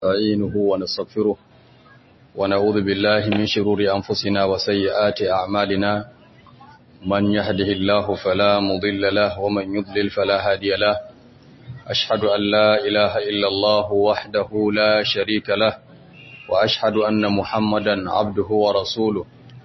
نستعينه ونستغفره ونعوذ بالله من شرور أنفسنا وسيئات أعمالنا من يهده الله فلا مضل له ومن يضلل فلا هادي له أشهد أن لا إله إلا الله وحده لا شريك له وأشهد أن محمدا عبده ورسوله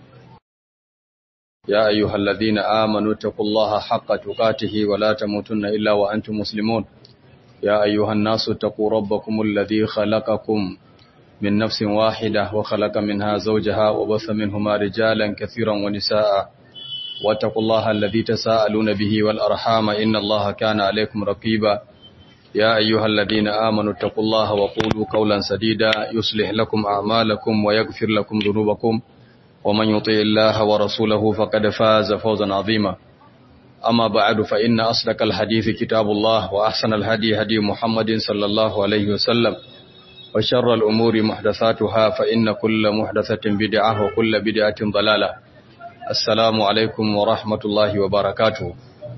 يا أيها الذين آمنوا اتقوا الله حق تقاته ولا تموتن إلا وأنتم مسلمون يا أيها الناس اتقوا ربكم الذي خلقكم من نفس واحدة وخلق منها زوجها وبث منهما رجالا كثيرا ونساء واتقوا الله الذي تساءلون به والأرحام إن الله كان عليكم رقيبا يا أيها الذين آمنوا اتقوا الله وقولوا قولا سديدا يصلح لكم أعمالكم ويغفر لكم ذنوبكم ومن يطع الله ورسوله فقد فاز فوزا عظيما أما بعد فإن أصدق الحديث كتاب الله وأحسن الهدي هدي محمد صلى الله عليه وسلم وشر الأمور محدثاتها فإن كل محدثة بدعة وكل بدعة ضلالة السلام عليكم ورحمة الله وبركاته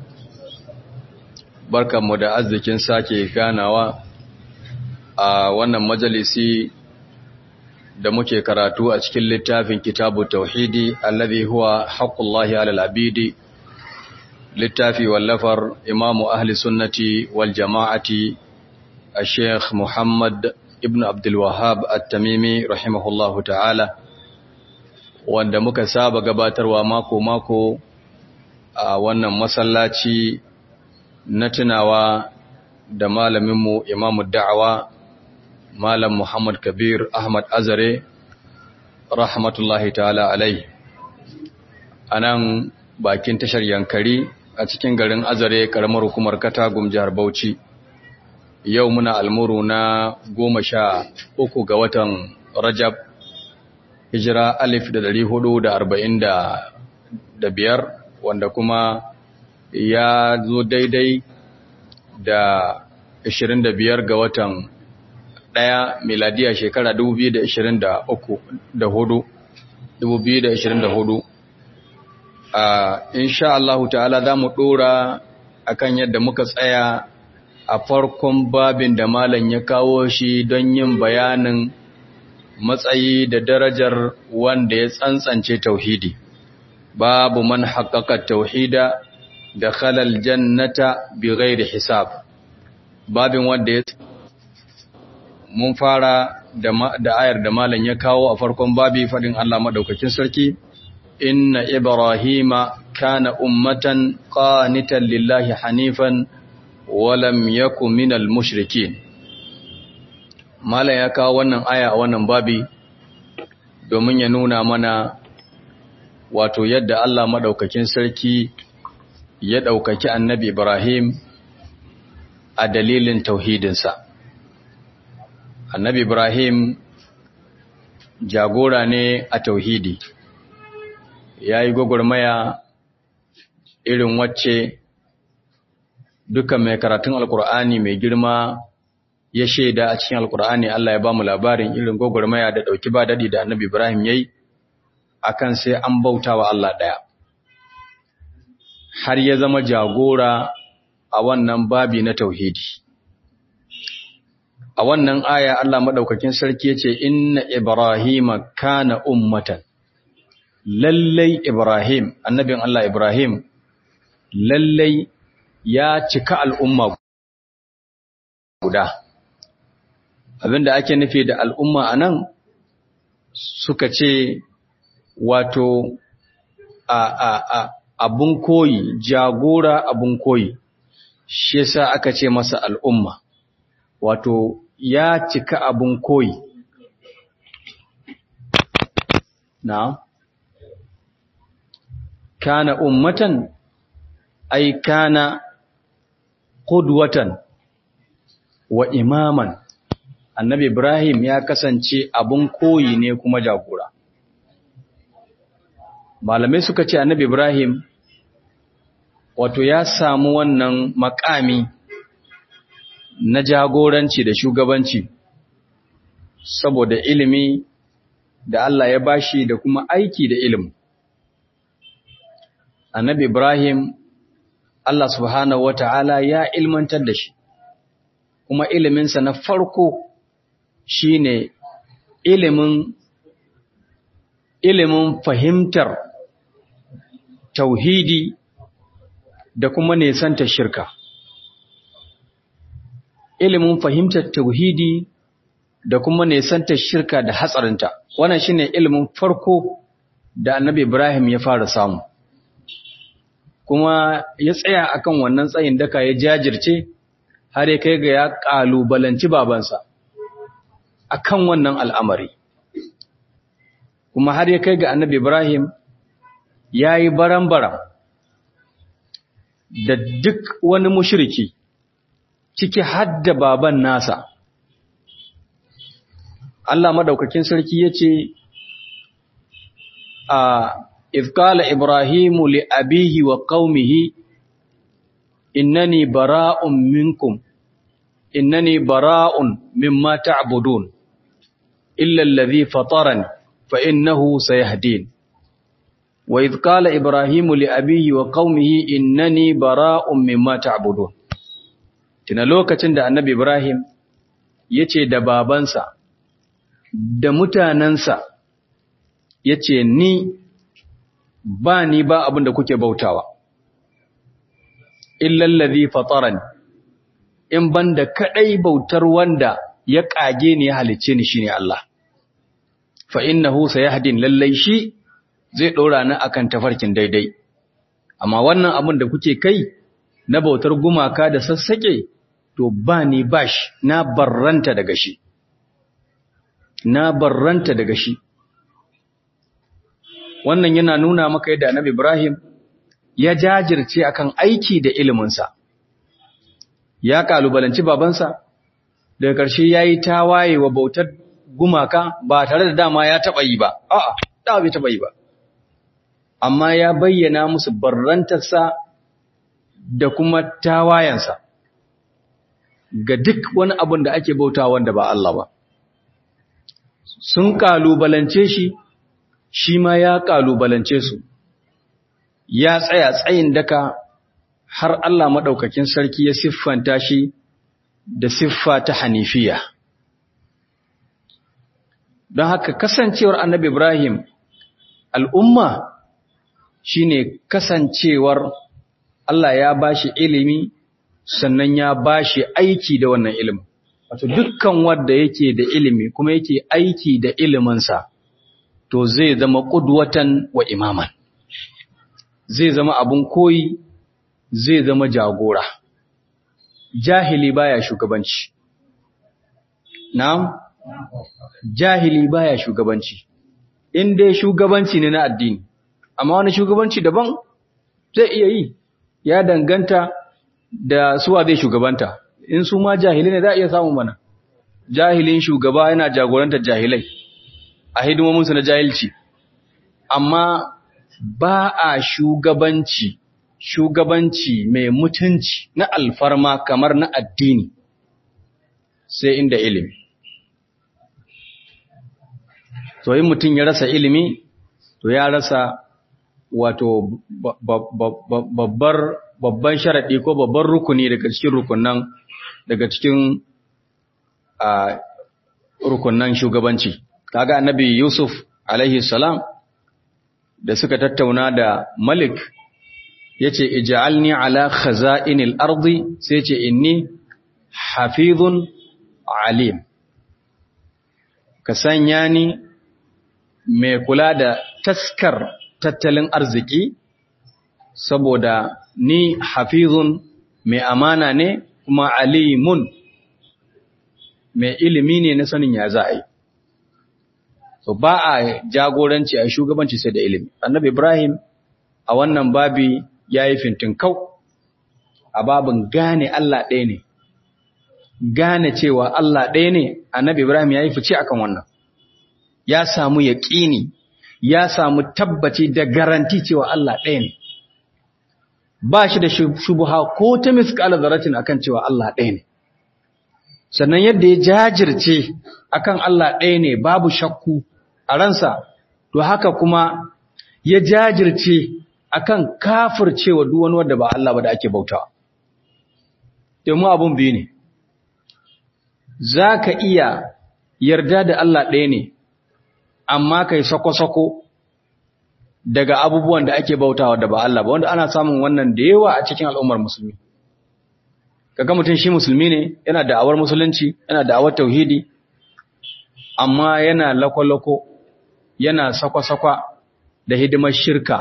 barkan mu da arzikin sake ganawa a wannan majalisi da muke karatu a cikin littafin kitabu tauhidi alladhi huwa haqqullahi alal abidi littafi wallafar imamu ahli sunnati wal jama'ati a sheikh muhammad ibn abdulwahab at-tamimi rahimahullahu ta'ala wanda muka saba gabatarwa mako-mako a wannan masallaci na tunawa da malaminmu imamu da'awa malam muhammad kabir ahmad azare rahmatullahi ta'ala alai a nan bakin tashar yankari a cikin garin azare karamar hukumar katagum jihar bauchi yau muna almuru na goma sha uku ga watan rajab hijira alif da dari hudu da arba'in da biyar wanda kuma ya zo daidai da ashirin da biyar ga watan ɗaya miladiya shekara dubu biyu da ashirin da uku da hudu dubu biyu da ashirin da hudu insha Allah ta'ala za mu ɗora akan yadda muka tsaya a farkon babin da malam ya kawo shi don yin bayanin matsayi da darajar wanda ya tsantsance tauhidi babu man haƙaƙa tauhida da khalal jannata bi ghairi hisab babin wanda ya mun fara da ayar da malam ya kawo a farkon babi faɗin Allah madaukakin sarki inna ibrahima kana ummatan qanitan lillahi hanifan walam yaku minal mushrikin malam ya kawo wannan aya a wannan babi domin ya nuna mana wato yadda Allah madaukakin sarki ya daukaki annabi Ibrahim a dalilin tauhidinsa annabi Ibrahim jagora ne a tauhidi ya yi gwagwarmaya irin wacce duka mai karatun alkur'ani mai girma ya shaida a cikin alkur'ani Allah ya ba mu labarin irin gwagwarmaya da ɗauki ba daɗi da annabi Ibrahim ya yi a kan sai an bauta wa Allah ɗaya har ya zama jagora a wannan babi na tauhidi a wannan aya Allah maɗaukakin sarki ya ce inna Ibrahima kana ummatan lallai Ibrahim annabin Allah Ibrahim lallai ya cika al'umma guda. Abinda ake nufi da al'umma a nan suka ce wato a, a, a abun koyi, jagora abun koyi, shi yasa aka ce masa al'umma, wato ya cika abun koyi. Na? Kana ummatan, ai kana qudwatan wa imaman annabi ibrahim ya kasance abun koyi ne kuma jagora malamai suka ce annabi ibrahim wato ya samu wannan makami na jagoranci da shugabanci saboda ilimi da Allah ya bashi da kuma aiki da ilimi annabi ibrahim Allah subhanahu wata'ala ya ilmantar da shi kuma iliminsa na farko shine ilimin ilimin fahimtar tauhidi da kuma nesanta shirka ilimin fahimtar tauhidi da kuma nesanta shirka da hatsarinta wannan shine ilimin farko da annabi Ibrahim ya fara samu kuma ya tsaya akan wannan tsayin daka ya jajirce har ya kai ga ya kalubalanci babansa akan wannan al'amari kuma har ya kai ga annabi Ibrahim ya yi baran-baran da duk wani mushriki ciki hadda baban nasa Allah madaukakin sarki ya ce a ifkala Ibrahimu li abihi wa qaumihi innani bara'un minkum innani bara'un mimma ta'budun illa alladhi fatarani fa innahu sayahdin wa idh qala Ibrahimu li abihi wa qaumihi innani bara'un mimma ta'budun tuna lokacin da annabi Ibrahim yace da babansa da mutanansa ya ce ni ba ni ba abin da kuke bautawa illallazi fataran in banda kadai bautar wanda ya kage ni ya halice ni shine Allah fa innahu sayahdin lallai shi zai dora ni akan tafarkin daidai amma wannan abin da kuke kai na bautar gumaka da sassake to ba ni bash na barranta daga shi na barranta daga shi wannan yana nuna maka yadda annabi Ibrahim ya jajirce akan aiki da iliminsa ya kalubalanci babansa daga ƙarshe yayi tawaye wa bautar gumaka ba tare da dama ya taba yi ba a'a da bai taba yi ba amma ya bayyana musu barrantarsa da kuma tawayensa ga duk wani abin da ake bauta wanda ba Allah ba sun kalubalance shi shi ma ya ƙalubalance su, ya tsaya tsayin daka har Allah maɗaukakin sarki ya siffanta shi da siffa ta hanifiya. Don haka kasancewar annabi Ibrahim al'umma shi ne kasancewar Allah ya ba shi ilimi sannan ya ba shi aiki da wannan ilimin. Wato dukkan wadda yake da ilimi kuma yake aiki da iliminsa. to zai zama ƙudwatan wa imaman zai zama abun koyi zai zama jagora jahili baya shugabanci na'am jahili baya shugabanci in dai shugabanci ne na addini amma wani shugabanci daban zai iya yi ya danganta da suwa zai shugabanta in su ma jahilai ne za a iya samun mana jahilin shugaba yana jagorantar jahilai a hidimominsu na jahilci amma ba a shugabanci shugabanci mai mutunci na alfarma kamar na addini sai inda ilimi to yin mutum ya rasa ilimi to ya rasa wato babbar babban sharaɗi ko babban rukuni daga cikin rukunan daga cikin rukunan shugabanci kaga annabi Yusuf alaihi salam da suka tattauna da Malik yace ij'alni ala khaza'inil ardi sai yace inni hafizun alim ka sanya ni mai kula da taskar tattalin arziki saboda ni hafizun mai amana ne kuma alimun mai ilimi ne na sanin ya za a yi so ba a jagoranci a shugabanci sai da ilimi annabi ibrahim a wannan babi ya yi fintinkau a babin gane allah ɗaya ne gane cewa allah ɗaya ne annabi ibrahim ya yi fice akan wannan ya samu yaƙini ya samu tabbaci da garanti cewa allah ɗaya ne ba shi da shubuha ko ta miskala zaratin akan cewa allah ɗaya ne sannan yadda ya jajirce akan Allah ɗaya ne babu shakku a ransa to haka kuma ya jajirce akan kafircewa duk wani wanda ba Allah ba da ake bautawa domin abun biyu ne zaka iya yarda da Allah ɗaya ne amma kai sako-sako daga abubuwan da ake bautawa da ba Allah ba wanda ana samun wannan da yawa a cikin al'ummar musulmi kaga mutum shi musulmi ne yana da awar musulunci yana da awar tauhidi amma yana lako-lako yana sakwa-sakwa da hidimar shirka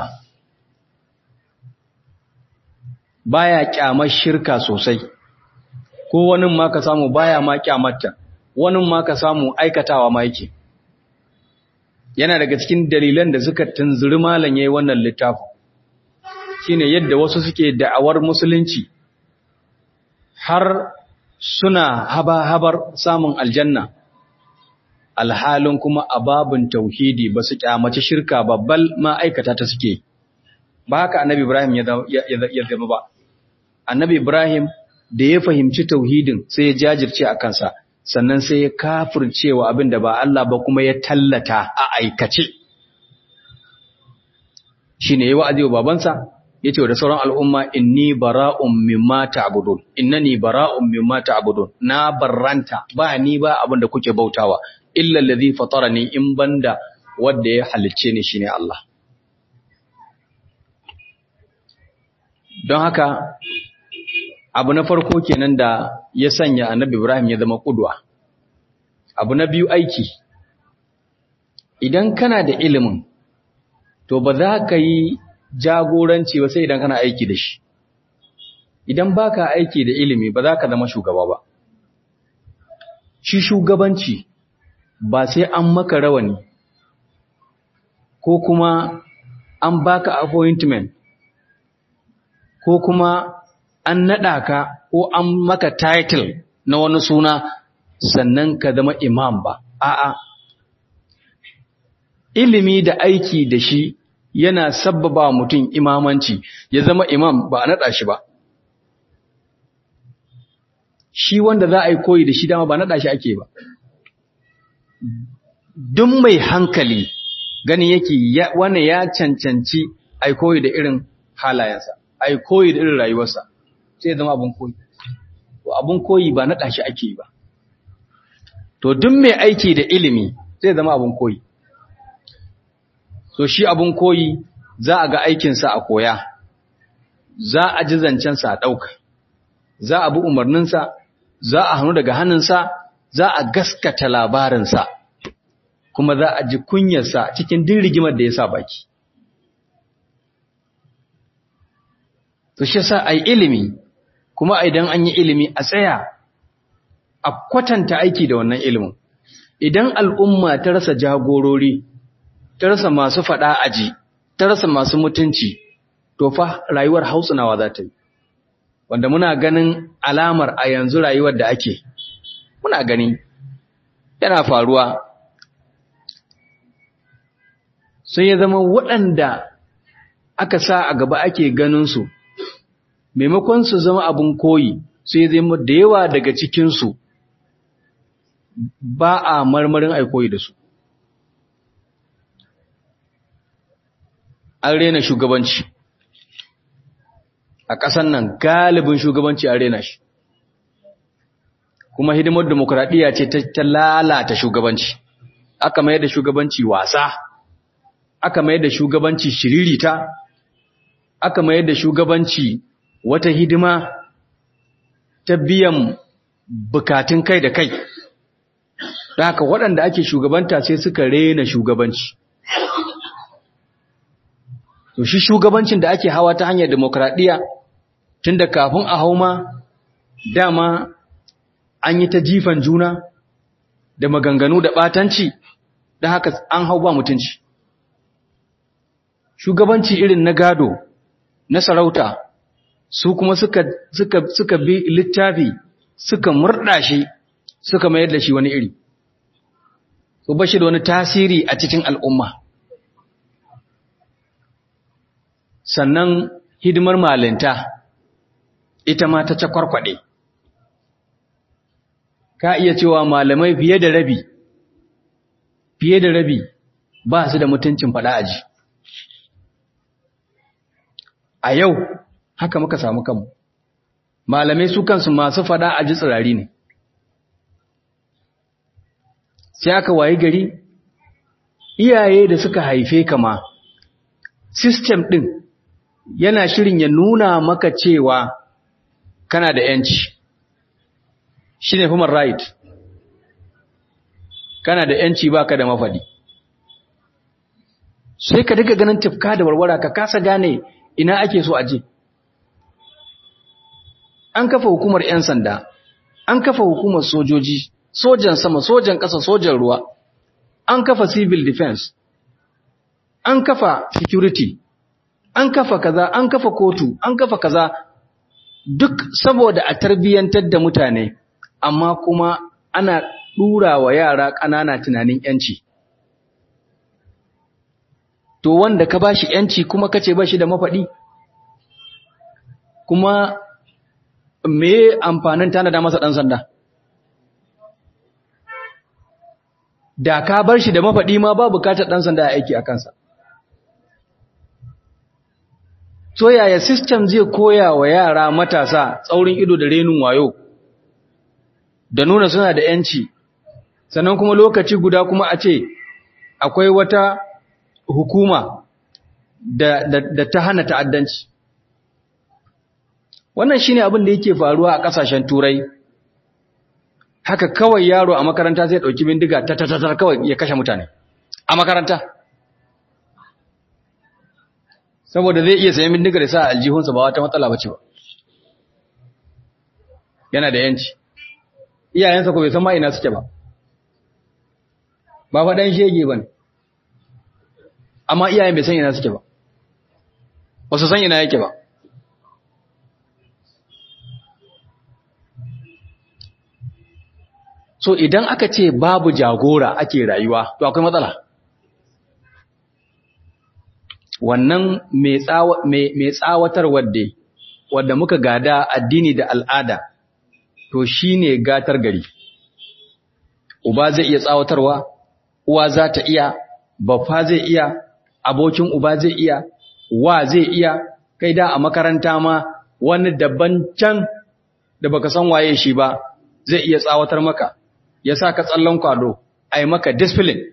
baya kyamar shirka sosai ko wani ma ka samu baya ma kyamarta wani ma ka samu aikatawa ma yake yana daga cikin dalilan da suka tunzuri malam yayin wannan littafi shine yadda wasu suke da'awar musulunci har suna haba-habar samun aljanna alhalin kuma ababin tauhidi ba su kyamaci shirka babbal ma aikata ta suke ba haka annabi Ibrahim ya zama ba annabi Ibrahim da ya fahimci tauhidin sai ya jajirce a kansa sannan sai ya kafircewa abin da ba Allah ba kuma ya tallata a aikace shine yayi wa'azi wa babansa yace da sauran al'umma inni bara'un mimma ta'budun innani bara'un mimma ta'budun na barranta ba ni ba abin da kuke bautawa illa allazi fatarani in banda wanda ya halicce ni shine Allah don haka abu na farko kenan da ya sanya annabi Ibrahim ya zama kudwa abu na biyu aiki idan kana da ilimin to ba za ka yi jagoranci ba sai idan kana aiki da shi idan baka aiki da ilimi ba za ka zama shugaba ba shi shugabanci ba sai an maka rawani ko kuma an baka appointment ko kuma an naɗa ka ko an maka title na wani suna sannan ka zama imam ba a'a ilimi da aiki da shi yana sabbaba mutum imamanci ya zama imam ba a naɗa shi ba shi wanda za a yi koyi da shi dama ba naɗa shi ake ba duk mai hankali gani yake wannan ya cancanci a koyi da irin halayensa a koyi da irin rayuwarsa sai zama abin koyi to abin koyi ba naɗa shi ake ba to duk mai aiki da ilimi zai zama abin koyi so shi abin koyi za a ga aikinsa a koya za a ji zancensa a ɗauka za a bi umarninsa za a hannu daga hannunsa za a gaskata labarinsa kuma za a ji kunyarsa cikin din rigimar da ya sa baki to shi sa ai ilimi kuma idan an yi ilimi a tsaya a kwatanta aiki da wannan ilimin idan al'umma ta rasa jagorori ta rasa masu faɗa aji ta rasa masu mutunci to fa rayuwar hausunawa za ta yi wanda muna ganin alamar a yanzu rayuwar da ake muna gani yana faruwa sun ya zama waɗanda aka sa a gaba ake ganinsu maimakon su zama abin koyi sai zama da yawa daga cikinsu ba a marmarin aikoyi da su an rena shugabanci a ƙasan nan galibin shugabanci an rena shi kuma hidimar demokuraɗiyya ce ta lalata shugabanci aka mayar da shugabanci wasa aka mayar da shugabanci shiririta aka mayar da shugabanci wata hidima ta biyan bukatun kai da kai da haka waɗanda ake shugabanta sai suka rena shugabanci to shi shugabancin da ake hawa ta hanyar demokradiyya tunda kafin a hau ma dama an yi ta jifan juna da maganganu da ɓatanci don haka an hau ba mutunci shugabanci irin na gado na sarauta su kuma suka, suka, suka bi littafi suka murɗa shi suka mayar da shi wani iri su ba shi da wani tasiri a cikin al'umma sannan hidimar malinta ita ma ta cakwarkwaɗe ka iya cewa malamai fiye da rabi fiye da rabi ba su da mutuncin faɗa aji a yau haka muka samu kanmu malamai su kansu masu faɗa aji tsirari ne sai aka wayi gari iyaye da suka haife ka ma system ɗin yana shirin ya nuna maka cewa kana da ‘yanci shi ne human right kana da ‘yanci ba ka da mafaɗi sai ka daga ganin tafka da warwara ka kasa gane ina ake so aje an kafa hukumar 'yan sanda an kafa hukumar sojoji sojan sama sojan ƙasa sojan ruwa an kafa civil defense an kafa security an kafa kaza an kafa kotu an kafa kaza duk saboda a tarbiyyantar da mutane amma kuma ana ɗura wa yara ƙanana tunanin 'yanci to wanda ka bashi yanci kuma kace bashi da mafaɗi kuma me amfanin tanada masa dan sanda da ka bar shi da mafaɗi ma ba bukatar dan sanda a aiki a kansa to yaya system zai koya wa yara matasa tsaurin ido da renin wayo da nuna suna da yanci sannan kuma lokaci guda kuma a ce akwai wata hukuma da, da, da ta hana ta'addanci. Wannan shine abin da yake faruwa a ƙasashen Turai. Haka kawai yaro a makaranta zai ɗauki bindiga ta tattatar kawai ya kashe mutane. A makaranta. Saboda zai iya sayan bindiga da sa a aljihunsa ba wata matsala bace ba. Yana da yanci. Iyayensa ko bai san ma ina suke ba. Ba faɗan shege ba ne. amma iyayen bai san ina suke ba ba su san ina yake ba so idan aka ce babu jagora ake rayuwa to akwai matsala wannan mai tsawatar wadda wadda muka gada addini da al'ada to shine gatar gari uba zai iya tsawatarwa uwa za ta iya baffa zai iya abokin uba zai iya wa zai iya kai da a makaranta ma wani daban can da baka san waye shi ba zai iya tsawatar maka ya sa ka tsallon kwado a yi maka discipline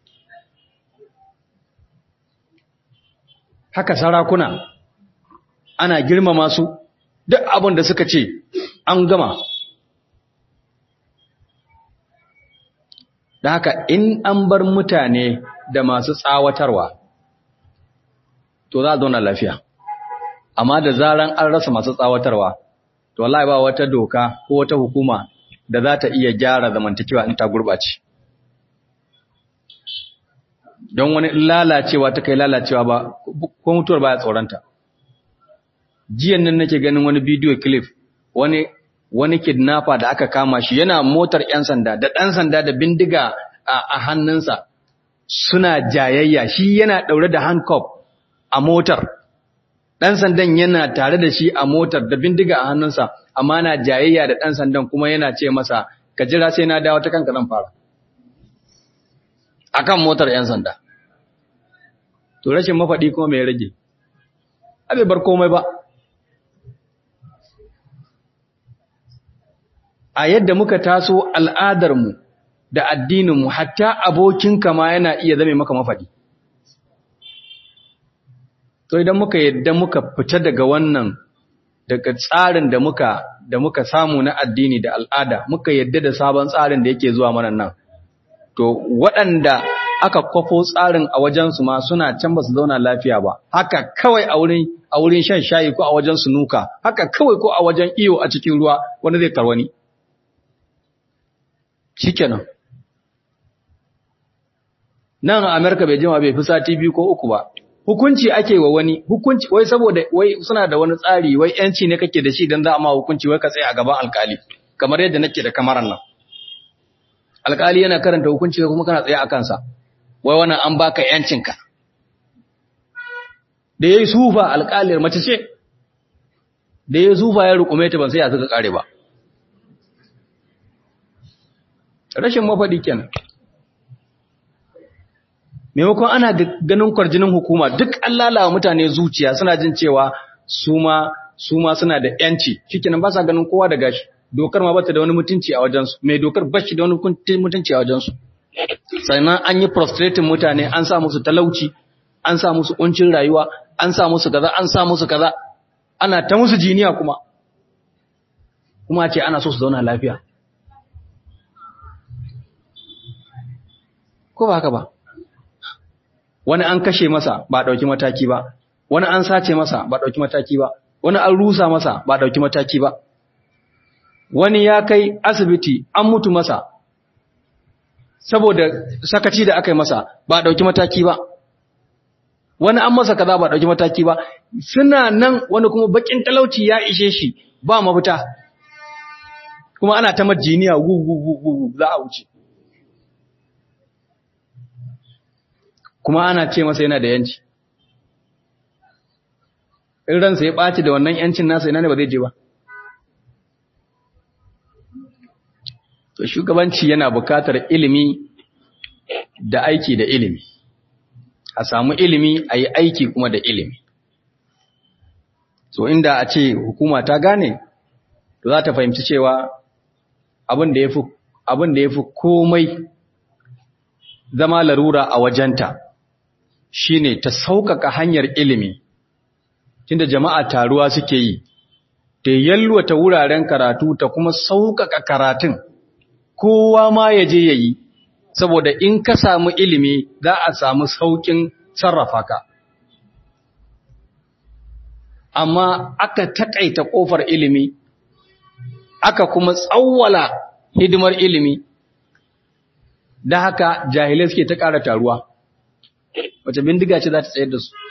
haka sarakuna ana girmama su duk abin da suka ce an gama da haka in an bar mutane da masu tsawatarwa to za a zauna lafiya amma da zaran an rasa masu tsawatarwa to wallahi ba wata doka ko wata hukuma da za ta iya gyara zamantakewa in ta gurɓace don wani lalacewa ta kai lalacewa ba ko mutuwar baya tsoronta jiyan nan nake ganin wani bidiyo clip wani wani kidnapper da aka kama shi yana motar 'yan sanda da ɗan sanda da bindiga a hannunsa suna jayayya shi yana ɗaure da handcuff a motar ɗan sandan yana tare da shi a motar da bindiga a hannunsa amma na jayayya da ɗan sandan kuma yana ce masa ka jira sai na dawo ta kanka zan fara akan motar 'yan sanda to rashin mafaɗi kuma mai rage abe bar komai ba a yadda muka taso al'adarmu da addininmu hatta abokinka ma yana iya zame maka mafaɗi to idan muka yadda muka fita daga wannan daga tsarin da muka da muka samu na addini da al'ada muka yadda da sabon tsarin da yake zuwa mana nan to waɗanda aka kwafo tsarin a wajensu ma suna can ba su zauna lafiya ba haka kawai a wurin a wurin shan shayi ko a wajen sunuka haka kawai ko a wajen iyo a cikin ruwa wani zai karwani shikenan nan a Amerika bai jima bai fi sati biyu ko uku ba hukunci ake wa wani hukunci wai saboda wai suna da wani tsari wai yanci ne kake da shi dan za a ma hukunci wai ka tsaya a gaban alkali kamar yadda nake da kamaran nan alkali yana karanta hukunci kuma kana tsaye a kansa wai wannan an baka yancinka da yayi sufa alkalir mace ce da yayi sufa ya rukume ta ban sai ya suka kare ba rashin mafadi kenan maimakon ana ganin kwarjinin hukuma duk an lalawa mutane zuciya suna jin cewa su ma su ma suna da yanci shikenan ba sa ganin kowa da gashi dokar ma bata da wani mutunci a wajensu mai dokar bashi da wani mutunci a wajensu sannan an yi prostrating mutane an sa musu talauci an sa musu kuncin rayuwa an sa musu kaza an sa musu kaza ana ta musu jiniya kuma kuma ce ana so su zauna lafiya ko ba haka ba wani an kashe masa ba dauki mataki ba wani an sace masa ba dauki mataki ba wani an rusa masa ba dauki mataki ba wani ya kai asibiti an mutu masa saboda sakaci da aka yi masa ba dauki mataki ba wani an masa kaza ba dauki mataki ba suna nan wani kuma bakin talauci ya ishe shi ba mafita kuma ana ta majiniya gu gu gu gu za a wuce kuma ana ce masa yana da yanci in ransa ya ɓaci da wannan yancin nasa ina ne ba zai je ba to shugabanci yana bukatar ilimi da aiki da ilimi a samu ilimi a yi aiki kuma da ilimi so inda a ce hukuma ta gane to za ta fahimci cewa abin da ya fi komai zama larura a wajenta shine ta sauƙaƙa hanyar ilimi tunda jama'a taruwa suke yi ta yalwata wuraren karatu ta kuma sauƙaƙa karatun kowa ma ya je ya yi saboda in ka samu ilimi za a samu sauƙin sarrafa ka amma aka taƙaita ƙofar ilimi aka kuma tsawwala hidimar ilimi da haka jahilai suke ta ƙara taruwa wace bindiga ce za ta tsayar da su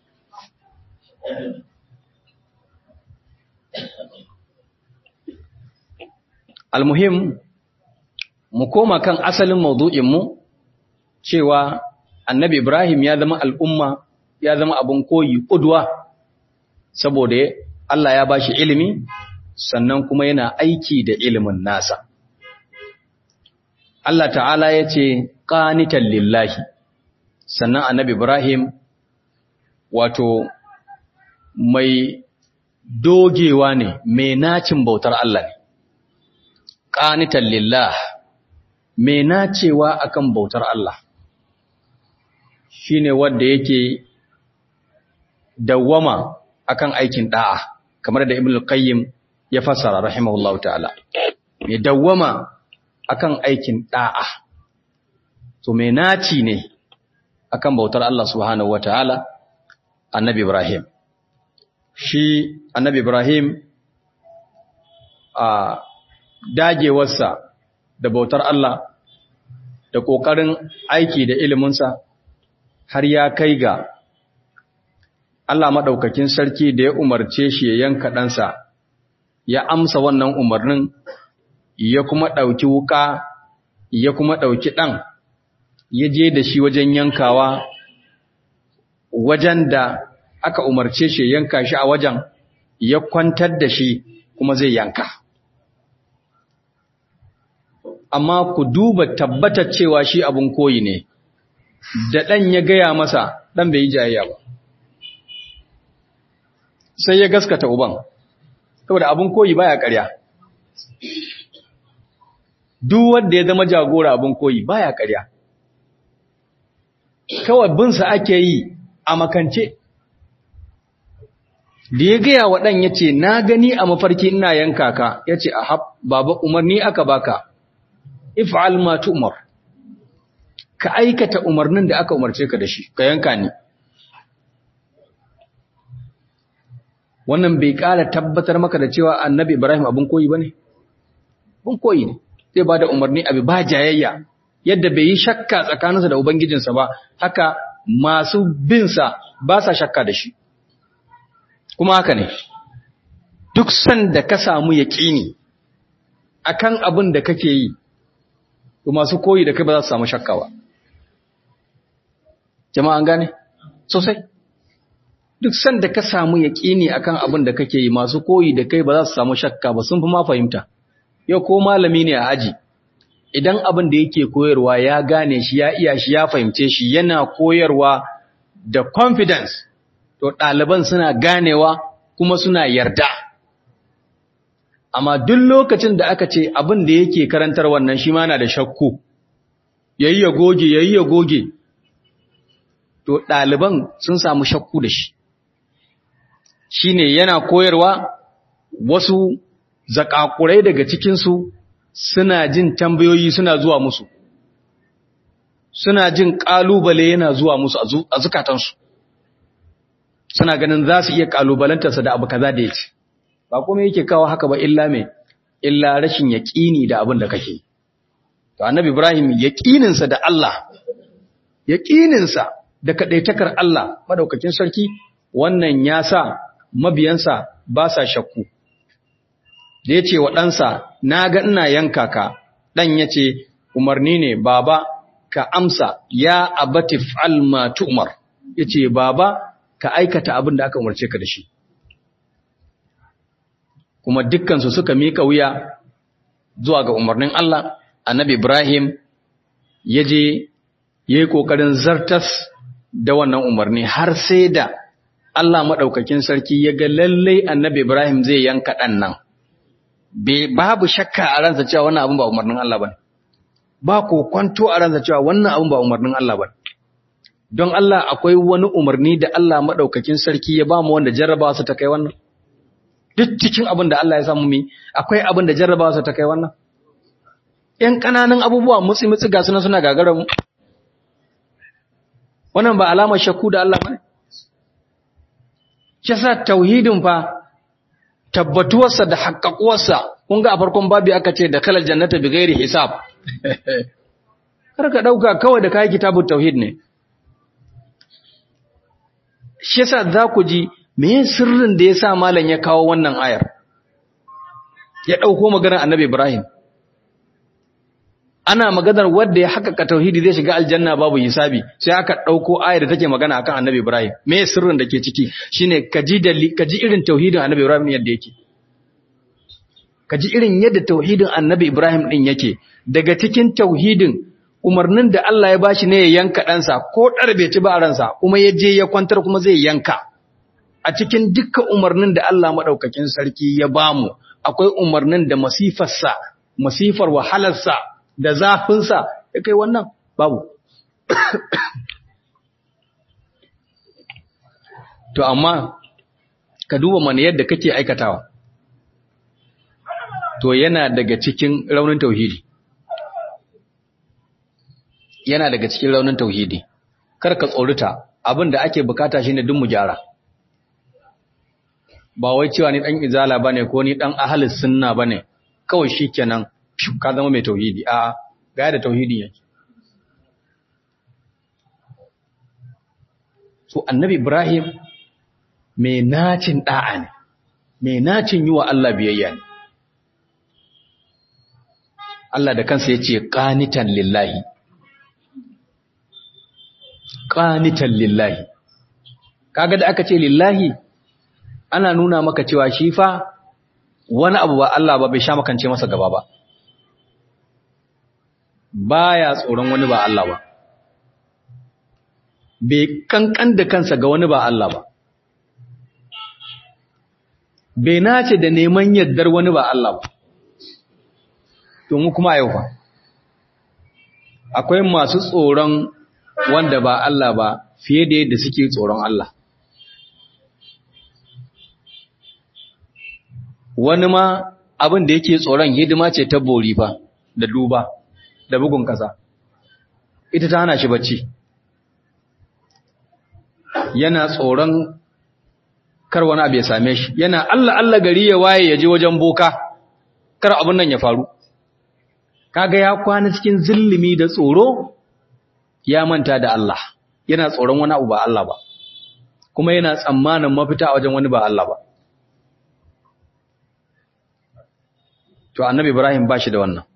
almuhim mu koma kan asalin maudu'inmu cewa annabi ibrahim ya zama al'umma ya zama abin koyi ƙudwa saboda Allah ya ba shi ilimi sannan kuma yana aiki da ilimin nasa Allah ta'ala ya ce ƙanitan lillahi sannan annabi Ibrahim wato mai dogewa ne mai nacin bautar Allah ne ƙanitan lillah mai nacewa akan bautar Allah shine wanda yake dawwama akan aikin da'a kamar da Ibn al-Qayyim ya fassara rahimahullahu ta'ala mai dawwama akan aikin da'a to mai naci ne akan bautar Allah subhanahu wataala annabi Ibrahim shi annabi Ibrahim a dagewarsa da bautar Allah da kokarin aiki da iliminsa har ya kai ga Allah madaukakin sarki da ya umarce shi ya yanka ɗansa ya amsa wannan umarnin ya kuma ɗauki wuka ya kuma ɗauki ɗan ya je da shi wajen yankawa wajen da aka umarce shi yanka shi a wajen ya kwantar da shi kuma zai yanka amma ku duba tabbatar cewa shi abin koyi ne da ɗan ya gaya masa ɗan bai yi jayayya ba sai ya gaskata uban saboda abin koyi baya ƙarya duk wanda ya zama jagora abin koyi baya ƙarya kawai binsa ake yi a makance da ya gaya wa ɗan ya ce na gani a mafarki ina yanka ka ya ce a baba umarni aka baka if'al ma umar ka aikata umarnin da aka umarce ka da shi ka yanka ni wannan bai ƙara tabbatar maka da cewa annabi ibrahim abin koyi ba ne? abin koyi ne zai ba da umarni abu ba jayayya yadda bai yi shakka tsakaninsa da ubangijinsa ba haka masu binsa ba sa shakka da shi kuma haka ne duk sanda ka samu yaƙini akan abin da kake yi to masu koyi da kai ba za su samu shakka ba jama'a an gane sosai duk sanda ka samu yaƙini akan abin da kake yi masu koyi da kai ba za su samu shakka ba sun fi ma fahimta yau ko malami ne a aji idan abin da yake koyarwa ya gane shi ya iya shi ya fahimce shi yana koyarwa da confidence to ɗaliban suna ganewa kuma suna yarda amma duk lokacin da aka ce abin da yake karantar wannan shi ma na da shakku yayi ya goge yayi ya goge to ɗaliban sun samu shakku da shi shine yana koyarwa wasu zakakurai daga cikinsu suna jin tambayoyi suna zuwa musu suna jin ƙalubale yana zuwa musu a zukatansu suna ganin za su iya ƙalubalantarsa da abu kaza da ya ce ba kuma yake kawo haka ba illa mai illa rashin yaƙini da abin da kake to annabi ibrahim yaƙininsa da Allah yaƙininsa da kaɗaitakar Allah madaukakin sarki wannan ya sa mabiyansa ba sa shakku da ya ce wa ɗansa na ga ina yanka ka ɗan ya ce umarni ne baba ka amsa ya abati fa'al ma tu'mar ya ce baba ka aikata abin da aka umarce ka da shi kuma dukkansu suka mika wuya zuwa ga umarnin Allah annabi Ibrahim ya je ya yi ƙoƙarin zartas da wannan umarni har sai da Allah maɗaukakin sarki ya ga lallai annabi Ibrahim zai yanka ɗan nan babu shakka a ransa cewa wannan abin ba umarnin Allah ba ba ko kwanto a ransa cewa wannan abin ba umarnin Allah ba don Allah akwai wani umarni da Allah maɗaukakin sarki ya ba mu wanda jarrabawa su ta kai wannan duk cikin abin da Allah ya samu mi akwai abin da jarrabawa su ta kai wannan ƴan ƙananan abubuwa mutsi mutsi ga suna suna gagarar mu wannan ba alamar shakku da Allah bane shi sa tauhidin fa tabbatuwarsa da haƙaƙuwarsa kun ga a farkon babi aka ce da kalal jannata bi ghairi hisab kar ka dauka kawai da kai kitabut tauhid ne shi yasa za ku ji me sirrin da yasa malam ya kawo wannan ayar ya dauko maganar annabi Ibrahim ana maganar wanda ya haƙaƙa tauhidi zai shiga aljanna babu hisabi sai aka dauko ayar da take magana akan annabi Ibrahim me sirrin da ke ciki shine kaji da kaji irin tauhidin annabi Ibrahim yadda yake kaji irin yadda tauhidin annabi Ibrahim din yake daga cikin tauhidin umarnin da Allah ya bashi ne ya yanka ɗansa ko ɗarbe ci ba ransa kuma ya je ya kwantar kuma zai yanka a cikin dukkan umarnin da Allah maɗaukakin sarki ya bamu akwai umarnin da masifarsa masifar wahalarsa da zafinsa ya kai wannan babu to amma ka duba mana yadda kake aikatawa to yana daga cikin raunin tauhidi yana daga cikin raunin tauhidi kar ka tsorita abin da ake bukata shine duk mu gyara ba wai cewa ni dan izala bane ko ni dan ahlus sunna bane kawai shikenan ka zama mai tauhidi a ga da tauhidi yake so annabi ibrahim mai nacin da'a ne mai nacin yi wa Allah biyayya ne Allah da kansa ya ce ƙanitan lillahi ƙanitan lillahi kaga da aka ce lillahi ana nuna maka cewa shi fa wani abu ba Allah ba bai sha makance masa gaba ba baya tsoron wani ba Allah ba bai kankan da kansa ga wani ba Allah ba bai nace da neman yaddar wani ba Allah ba to mu kuma yau fa akwai masu tsoron wanda ba Allah ba fiye da yadda suke tsoron Allah wani ma abin da yake tsoron hidima ce ta bori fa da duba da bugun kasa ita ta hana shi bacci yana tsoron kar wani abu ya same shi yana Allah Allah gari ya waye ya je wajen boka kar abin nan ya faru kaga ya kwana cikin zillimi da tsoro ya manta da Allah yana tsoron wani abu ba Allah ba kuma yana tsammanin mafita a wajen wani ba Allah ba to annabi Ibrahim ba shi da wannan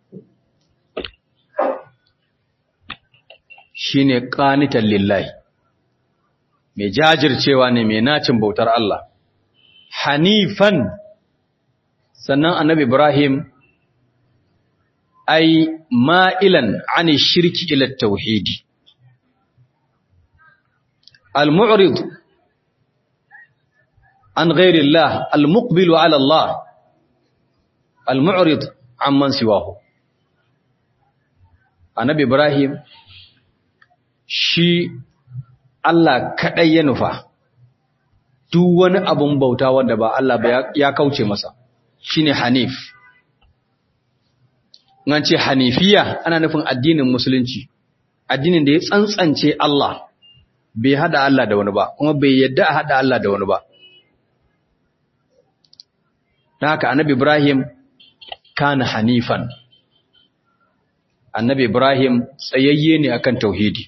shine qanitan lillahi mai jajircewa ne mai nacin bautar Allah hanifan sannan annabi Ibrahim ai ma'ilan ani shirki ila tauhidi al-mu'rid an ghairi Allah al-muqbilu ala Allah al-mu'rid amman siwahu annabi Ibrahim shi Allah kaɗai ya nufa duk wani abun bauta wanda ba Allah ba ya kauce masa shine Hanif nan ce Hanifiya ana nufin addinin musulunci addinin da ya tsantsance Allah bai hada Allah da wani ba kuma bai yadda a hada Allah da wani ba don haka annabi Ibrahim kana hanifan annabi Ibrahim tsayayye ne akan tauhidi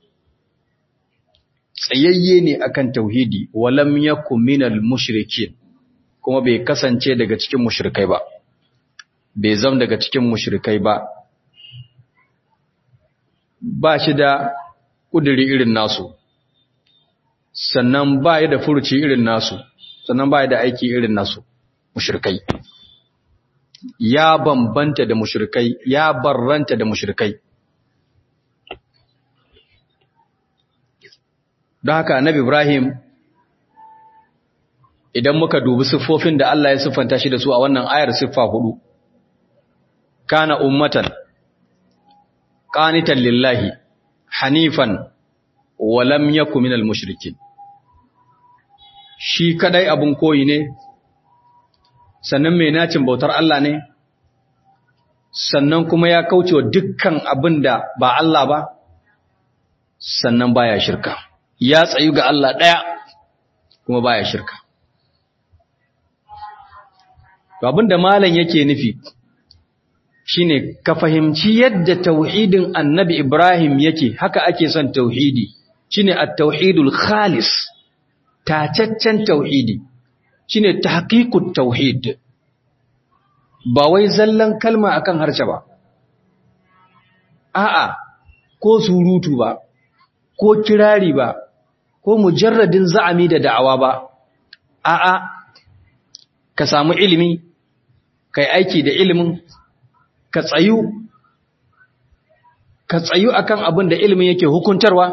tsayayye ne akan tauhidi walam yakun minal mushrikin kuma bai kasance daga cikin mushrikai ba bai zam daga cikin mushrikai ba ba shi da kudiri irin nasu sannan ba ya da furuci irin nasu sannan ba ya da aiki irin nasu mushrikai ya bambanta da mushrikai ya barranta da mushrikai don haka annabi Ibrahim idan muka dubi siffofin da Allah ya siffanta shi da su a wannan ayar siffa hudu kana ummatan qanitan lillahi hanifan wa lam yakun minal mushrikin shi kadai abun koyi ne sannan mai nacin bautar Allah ne sannan kuma ya kaucewa dukkan abin da ba Allah ba sannan baya shirka ya tsayu ga Allah ɗaya kuma baya shirka to abin da malam yake nufi shine ka fahimci yadda tauhidin annabi Ibrahim yake haka ake son tauhidi shine at-tauhidul khalis tacaccen tauhidi shine tahqiqut tauhid ba wai zallan kalma akan harshe ba a'a ko surutu ba ko kirari ba ko mujarradin za'ami da da'awa ba a'a ka samu ilimi kai aiki da ilimin ka tsayu ka tsayu akan abin da ilimin yake hukuntarwa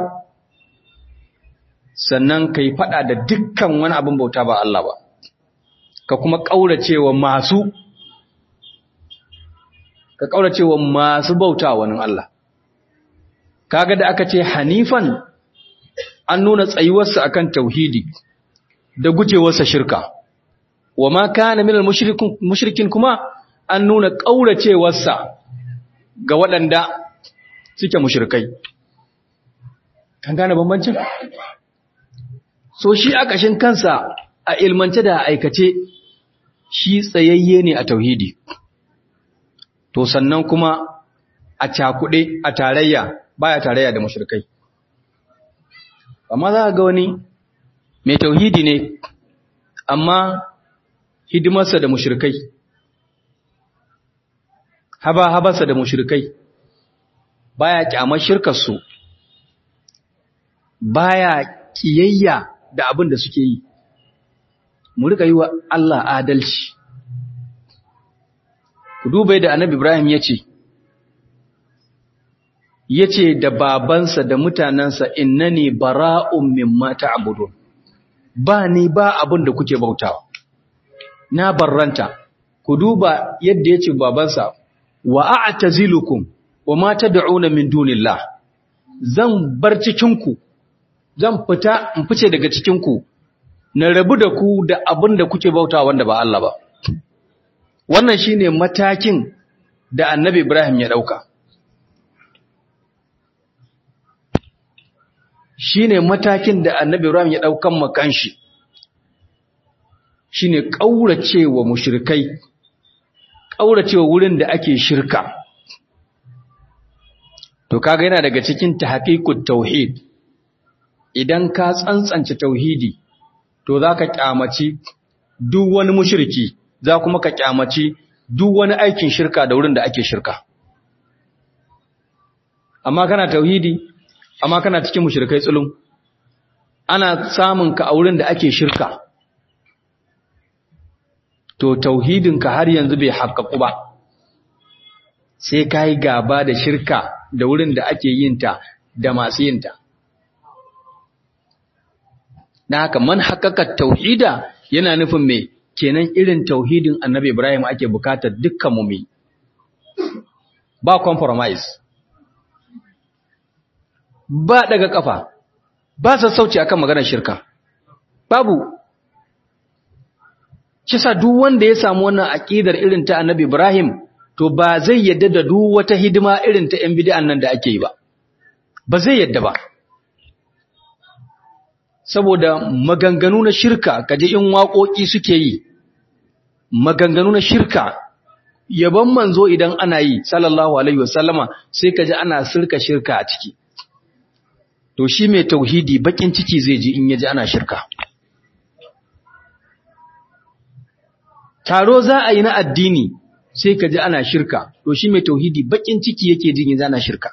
sannan kai fada da dukkan wani abin bauta ba Allah ba ka kuma kauracewa masu ka kauracewa masu bauta wani Allah kaga da aka ce hanifan an nuna tsayuwarsa akan tauhidi da gujewarsa shirka wa ma kana minal mushrikin kuma an nuna kauracewarsa ga waɗanda suke mushrikai kan gane bambancin so shi a ƙashin kansa a ilmance da aikace shi tsayayye ne a tauhidi to sannan kuma a cakuɗe a tarayya baya tarayya da mushrikai amma za ga wani mai tauhidi ne amma hidimarsa da mushrikai haba habarsa da mushrikai baya kyamar shirkarsu baya kiyayya da abin da suke yi mu rika yi wa Allah adalci ku duba da annabi Ibrahim ya ce ya ce da babansa da mutanensa innani bara'un mimma ta'budun ba ni ba abin da kuke bautawa na barranta ku duba yadda ya ce babansa wa a'tazilukum wa ma tad'una min dunillah zan bar cikinku zan fita in fice daga cikinku na rabu da ku da abin da kuke bautawa wanda ba Allah ba wannan shine matakin da annabi Ibrahim ya dauka shine matakin da annabi Ibrahim ya daukan makanshi shine kauracewa mushrikai kauracewa wurin da ake shirka to kaga yana daga cikin tahqiqut tauhid idan ka tsantsance tauhidi to zaka kyamaci duk wani mushriki za kuma ka kyamaci duk wani aikin shirka da wurin da ake shirka amma kana tauhidi amma kana cikin mushrikai tsulum ana samun ka a wurin da ake shirka to tauhidinka har yanzu bai haƙƙaƙu ba sai ka yi gaba da shirka da wurin da ake yinta da masu yinta na haka man haƙaƙa tauhida yana nufin mai kenan irin tauhidin annabi ibrahim ake bukatar dukkan mu ba compromise ba daga kafa ba sassauci akan maganar shirka babu kisa duk wanda ya samu wannan aqidar irin ta Annabi Ibrahim to ba zai yadda da duk wata hidima irin ta ƴan bid'an nan da ake yi ba ba zai yadda ba saboda maganganu na shirka kaje in waƙoƙi suke yi maganganu na shirka yaban manzo idan ana yi sallallahu alaihi wasallama sai kaje ana sirka shirka a ciki to shi mai tauhidi bakin ciki zai ji in yaji ana shirka taro za a yi na addini sai kaji ana shirka to shi mai tauhidi bakin ciki yake jin yaji ana shirka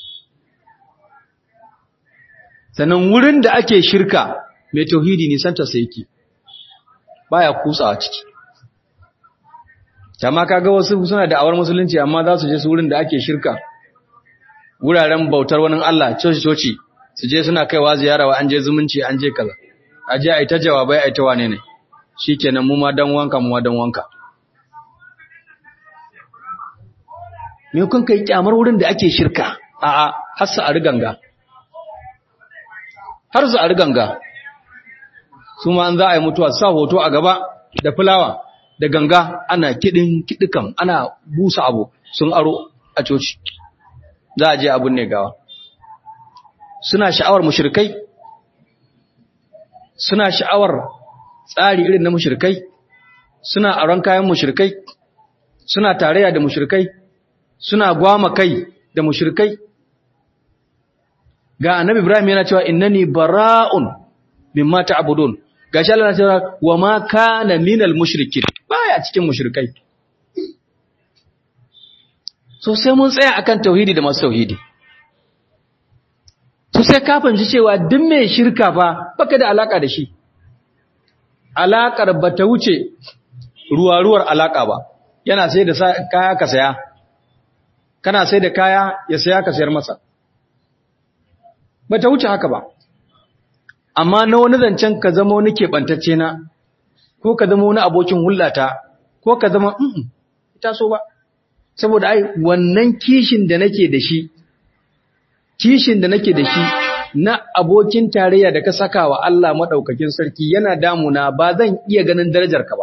sannan wurin da ake shirka mai tauhidi nisanta sai yake baya kutsawa ciki amma kaga wasu suna da awar musulunci amma za su je su wurin da ake shirka wuraren bautar wani Allah coci coci su je suna kaiwa ziyara wa an je zumunci an je kaza a je a yi ta jawabai a yi ta wane ne shikenan mu ma dan wanka mu ma dan wanka me kun kai kyamar wurin da ake shirka a'a har sa a riganga har su a riganga su ma an za a yi mutuwa sa hoto a gaba da fulawa da ganga ana kidin kidikan ana busa abu sun aro a coci za a je abun ne gawa suna sha'awar mushrikai suna sha'awar tsari irin na mushrikai suna aron kayan mushrikai suna tarayya da mushrikai suna gwama kai da mushrikai ga annabi Ibrahim yana cewa innani bara'un mimma ta'budun gashi Allah yana cewa wa ma kana minal mushrikin baya cikin mushrikai so sai mun tsaya akan tauhidi da masu tauhidi to sai ka fahimci cewa duk mai shirka fa baka da alaka da shi alakar bata wuce ruwa-ruwar alaka ba yana sai da kaya ka saya kana sai da kaya ya saya ka sayar masa bata wuce haka ba amma na wani zancen ka zama wani keɓantacce na ko ka zama wani abokin hullata ko ka zama mm ita so ba saboda ai wannan kishin da nake da shi kishin da nake da shi na abokin tarayya da ka saka wa Allah madaukakin sarki yana damuna ba zan iya ganin darajar ka ba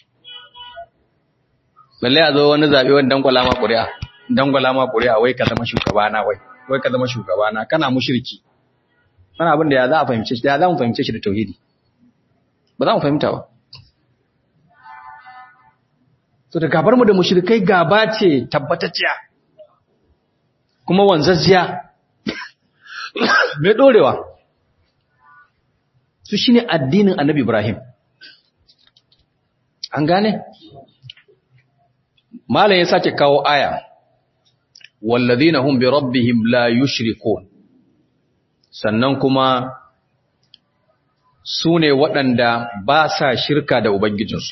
balle a zo wani zabe wani dangwala ma ƙuri'a dangwala ma ƙuri'a wai ka zama shugabana wai wai ka zama shugabana kana mushriki wani abin da ya za a fahimce shi da ya za mu fahimce shi da tauhidi ba za mu fahimta ba so da gabar mu da mushrikai gaba ce tabbatacciya kuma wanzazziya mai dorewa su shine addinin annabi Ibrahim an gane malam ya sake kawo aya wallazina hum bi rabbihim la yushrikun sannan kuma su ne waɗanda ba sa shirka da ubangijinsu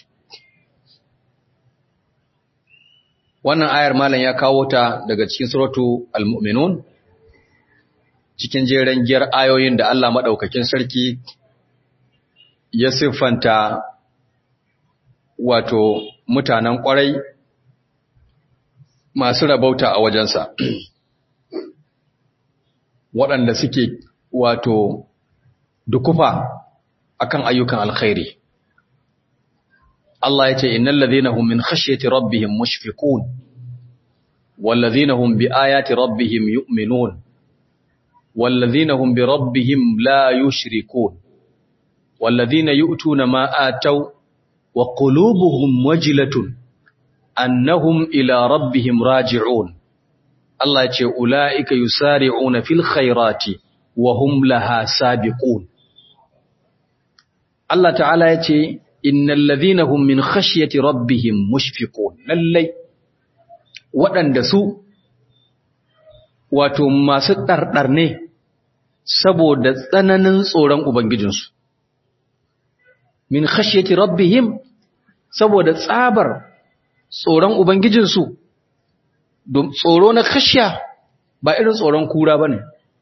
wannan ayar malam ya kawo ta daga cikin suratu al-mu'minun cikin jeren giyar ayoyin da Allah madaukakin sarki ya siffanta wato mutanen kwarai masu rabauta a wajensa waɗanda suke wato dukufa akan ayyukan alkhairi Allah ya ce innal ladhina hum min khashyati rabbihim mushfiqun wal ladhina hum bi ayati rabbihim yu'minun wal ladhina hum bi rabbihim la yushrikun wal ladhina yu'tuna ma ataw wa qulubuhum wajilatun annahum ila rabbihim raji'un Allah ya ce ulaika yusari'una fil khairati wa hum laha sabiqun Allah ta'ala ya ce innal ladhina hum min khashyati rabbihim mushfiqun lallai waɗanda su wato masu ɗarɗar ne saboda tsananin tsoron ubangijinsu min khashyati rabbihim saboda tsabar tsoron ubangijinsu tsoro na khashya ba irin tsoron kura bane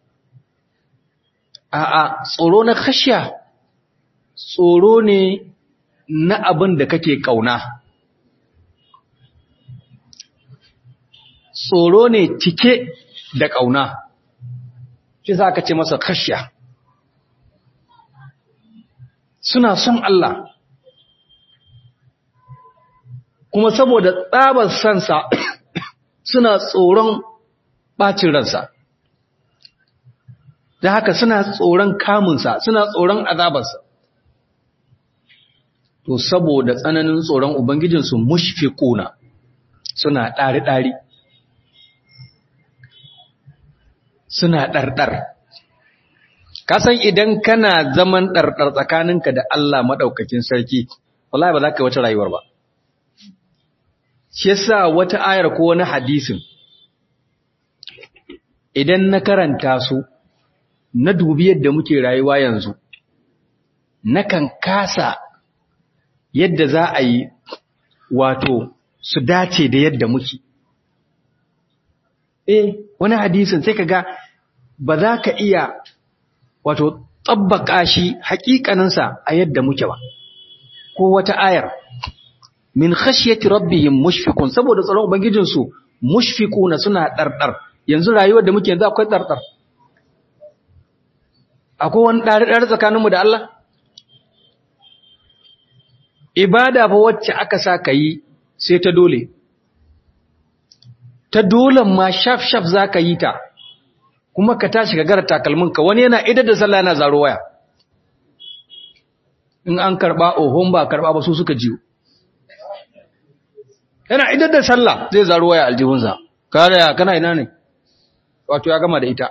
a'a tsoro na khashya tsoro ne na abin da kake ƙauna. Tsoro ne cike da ƙauna. shi za ka ce masa khashya suna son Allah kuma saboda tsabar sansa suna tsoron ɓacin ransa da haka suna tsoron kamunsa suna tsoron azabarsa to saboda tsananin tsoron ubangijinsu mushfiquna suna ɗari-ɗari suna ɗarɗar kasan idan kana zaman ɗarɗar tsakaninka da Allah maɗaukakin sarki wallahi ba za ka yi wata rayuwar ba shi yasa wata ayar ko wani hadisin idan na karanta su na dubi yadda muke rayuwa yanzu nakan kasa yadda za a yi wato su dace da yadda muke eh wani hadisin sai ka ga ba za ka iya wato tsabbaka shi hakikaninsa a yadda muke ba ko wata ayar min khashyati rabbihim mushfiqun saboda tsaron ubangijinsu mushfiquna suna dardar yanzu rayuwar da muke yanzu akwai dardar akwai wani dardar tsakaninmu da Allah ibada fa wacce aka sa ka yi sai ta dole ta dolen ma shaf shaf za ka yi ta kuma ka tashi ka gara takalminka wani yana idar da sallah yana zaro waya in an karba ohon ba karba ba su suka jiyo yana idar da sallah zai zaro waya aljihunsa kare ya kana ina ne wato ya gama da ita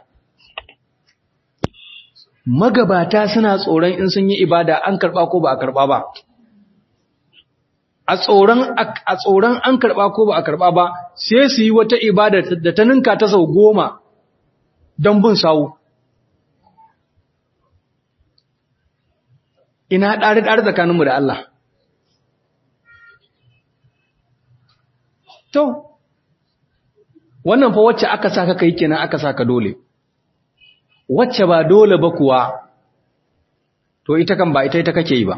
magabata suna tsoron in sun yi ibada an karba ko ba a karba ba a tsoron a tsoron an karba ko ba a karba ba sai su yi wata ibada da ta ninka ta sau goma don bin sawu ina ɗari-ɗari tsakaninmu da Allah to wannan fa wacce aka saka kai kenan aka saka dole wacce ba dole ba kuwa to ita kan ba ita ita kake yi ba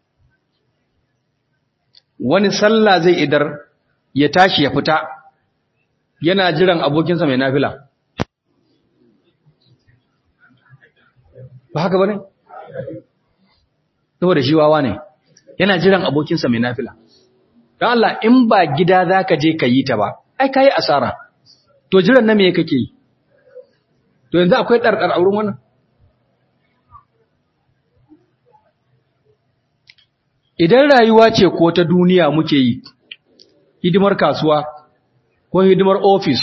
wani sallah zai idar ya tashi ya fita yana jiran abokinsa mai nafila ba haka ba ne? saboda shi wawa ne yana jiran abokinsa mai nafila don Allah in ba gida za ka je ka yi ta ba ai ka yi asara to jiran na me kake yi to yanzu akwai ɗarɗar a wurin wannan idan rayuwa ce ko ta duniya muke yi hidimar kasuwa ko hidimar ofis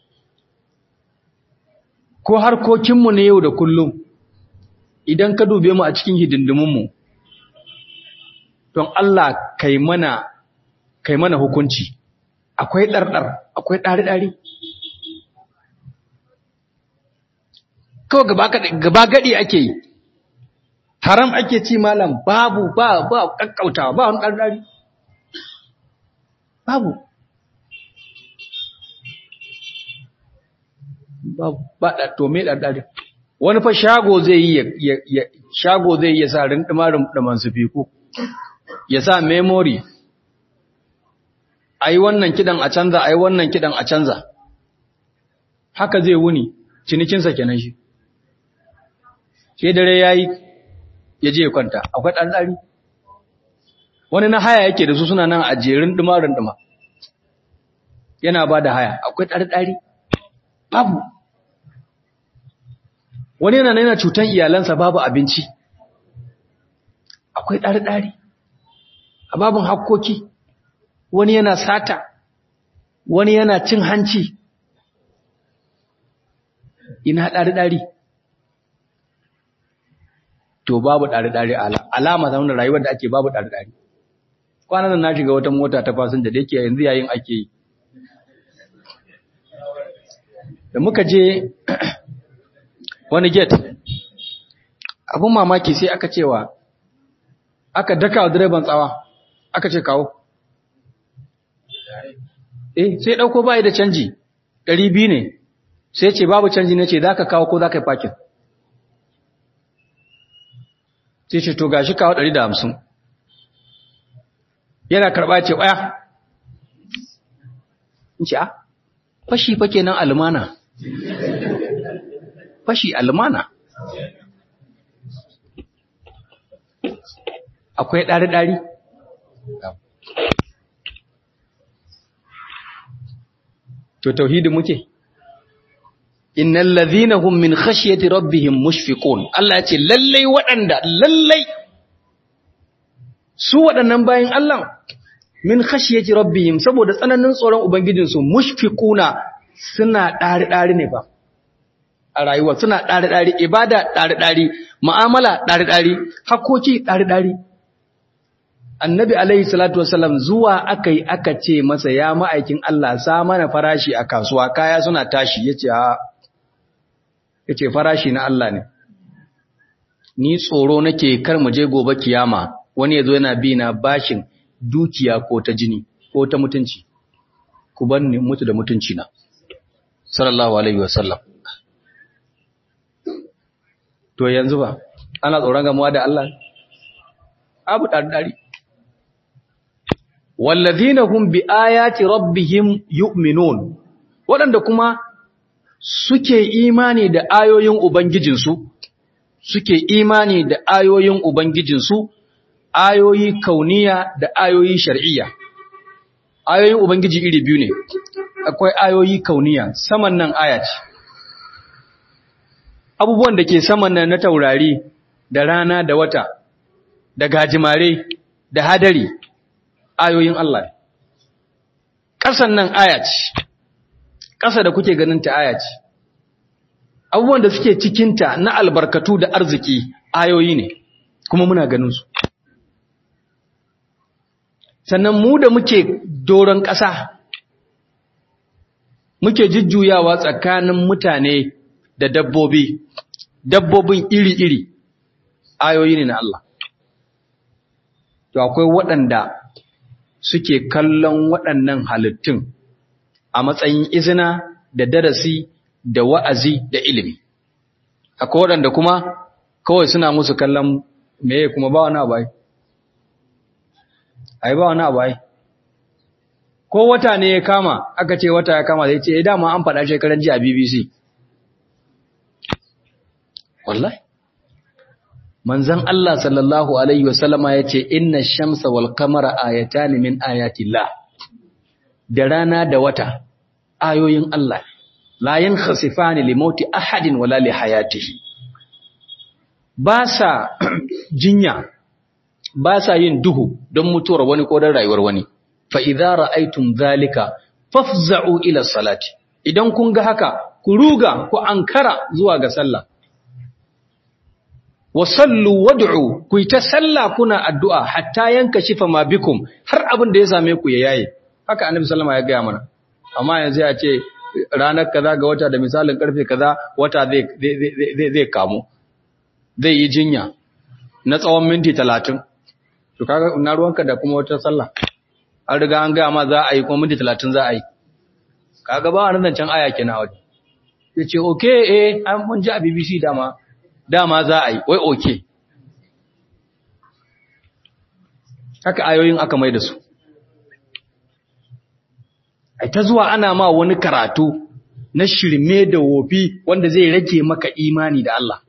ko harkokinmu na yau da kullum idan ka dube mu a cikin hidindimunmu don Allah kai mana kai mana hukunci akwai ɗarɗar akwai ɗari-ɗari kawai gaba gaɗi ake yi haram ake ci malam babu ba ba kakkautawa ba wani ɗarɗari babu ba to me ɗarɗari wani fa shago zai yi ya shago zai yi ya sa rindimarin ɗaman su fiku ya sa memory a yi wannan kidan a canza a yi wannan kidan a canza haka zai wuni cinikinsa kenan shi ke dare ya yi ya je kwanta akwai ɗanɗari wani na haya yake da su suna nan a jerin ɗumarin ɗuma yana ba da haya akwai ɗanɗari babu wani yana nuna cutan iyalansa babu abinci akwai ɗari-ɗari a babin hakkoki wani yana sata wani yana cin hanci ina ɗari-ɗari to babu ɗari-ɗari alama zama rayuwar da ake babu ɗari-ɗari kwanan na shiga wata mota ta fasinja da yake yanzu yayin ake yi da muka je wani get abun mamaki sai aka cewa aka daka wa direban tsawa aka ce kawo eh sai dauko bai da canji 200 ne sai ce babu canji ne ce zaka kawo ko zaka yi parking sai ce to gashi kawo 150 yana karba ce waya in ce a fashi fa kenan almana fashi almana akwai ɗari-ɗari to tauhidi muke innal ladhina hum min khashyati rabbihim mushfiqun Allah ya ce lallai waɗanda lallai su waɗannan bayin Allah min khashyati rabbihim saboda tsananin tsoron ubangijinsu mushfiquna suna ɗari ɗari ne ba a rayuwa suna ɗari ɗari ibada ɗari ɗari mu'amala ɗari ɗari hakoki ɗari ɗari annabi alaihi salatu wasallam zuwa aka yi aka ce masa ya ma'aikin Allah sa mana farashi a kasuwa kaya suna tashi yace a yace farashi na Allah ne ni tsoro nake kar mu je gobe kiyama wani yazo yana bi na bashin dukiya ko ta jini ko ta mutunci ku bar ni mutu da mutunci na sallallahu alaihi wasallam to yanzu ba ana tsoron gamuwa da Allah abu ɗari wallazina hum bi ayati rabbihim yu'minun waɗanda kuma suke imani da ayoyin ubangijinsu suke imani da ayoyin ubangijinsu ayoyi kauniya da ayoyi shar'iyya ayoyin ubangiji iri biyu ne akwai ayoyi kauniya saman nan aya ce abubuwan da ke saman nan na taurari da rana da wata da gajimare da hadari ayoyin Allah ne ƙasan nan aya ce ƙasa da kuke ganin ta aya ce abubuwan da suke cikinta na albarkatu da arziki ayoyi ne kuma muna ganin su sannan mu da muke doron ƙasa muke jujjuyawa tsakanin mutane da dabbobi dabbobin iri-iri ayoyi ne na Allah to akwai waɗanda suke kallon waɗannan halittun a matsayin izina da darasi da wa'azi da ilimi akwai waɗanda kuma kawai suna musu kallon meye kuma ba wani abai ai ba wani abai ko wata ne ya kama aka ce wata ya kama zai ce ya dama an faɗa shekaran ji a bbc wallahi manzan Allah sallallahu alaihi wasallama ya ce inna shamsa wal kamara ayatani min ayatillah da rana da wata ayoyin Allah la yankhasifani li mauti ahadin wala li hayatihi ba sa jinya ba sa yin duhu don mutuwar wani ko don rayuwar wani fa idza ra'aytum dhalika fafza'u ila salati idan kun ga haka ku ruga ku ankara zuwa ga sallah wa sallu wad'u ku ta sallah kuna addu'a hatta yanka shifa ma bikum har abin da ya same ku ya yaye haka annabi sallama ya gaya mana amma yanzu ya ce ranar kaza ga wata da misalin karfe kaza wata zai zai zai kamu zai yi jinya na tsawon minti 30 to kaga na ruwanka da kuma wata sallah an riga an gaya ma za a yi kuma minti 30 za a yi kaga ba wannan can aya kina waje yace okay eh an mun ji a BBC dama dama za a yi wai okay haka ayoyin aka mai da su ai ta zuwa ana ma wani karatu na shirme da wofi wanda zai rage maka imani da Allah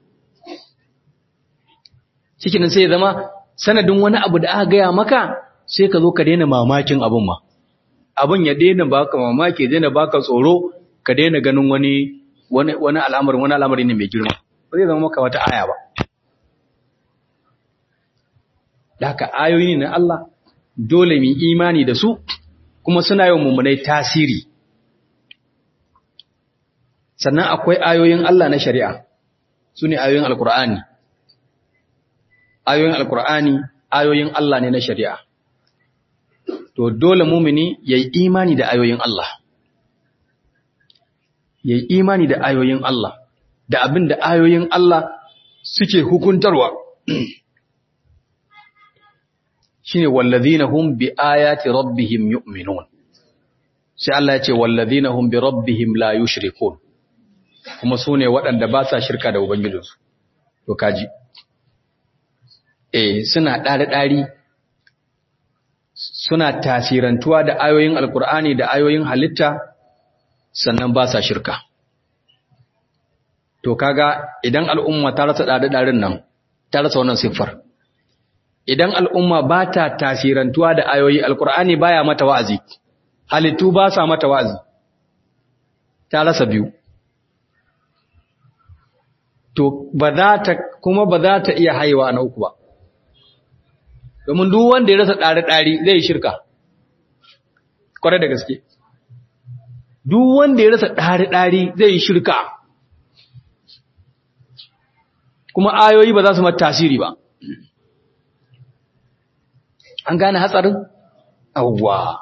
cikin sai zama sanadin wani abu da aka gaya maka sai ka zo ka daina mamakin abun ma abun ya daina baka mamaki daina baka tsoro ka daina ganin wani wani wani al'amarin wani al'amari ne mai girma ba zai zama maka wata aya ba Daka ayoyi ne na Allah dole mu imani da su kuma suna yawan mummunai tasiri sannan akwai ayoyin Allah na shari'a su ne ayoyin alkur'ani ayoyin alkur'ani ayoyin Allah ne na shari'a to dole mumini ya yi imani da ayoyin Allah ya yi imani da ayoyin Allah da abin da ayoyin Allah suke hukuntarwa shine wallazina hum bi ayati rabbihim yu'minun sai Allah ya ce wallazina hum bi rabbihim la yushrikun kuma sune waɗanda ba sa shirka da ubangijinsu to kaji eh suna ɗari ɗari suna tasirantuwa da ayoyin alkur'ani da ayoyin halitta sannan ba sa shirka to kaga idan al'umma ta rasa ɗari-ɗarin nan ta rasa wannan siffar idan al'umma ba ta tasirantuwa da ayoyi alkur'ani baya mata wa'azi halittu ba sa mata wa'azi ta rasa biyu to ba za ta kuma ba za ta iya haiwa na uku ba domin duk wanda ya rasa ɗari-ɗari zai yi shirka kwarai da gaske duk wanda ya rasa ɗari-ɗari zai yi shirka kuma ayoyi ba za su mata tasiri ba an gane hatsarin awwa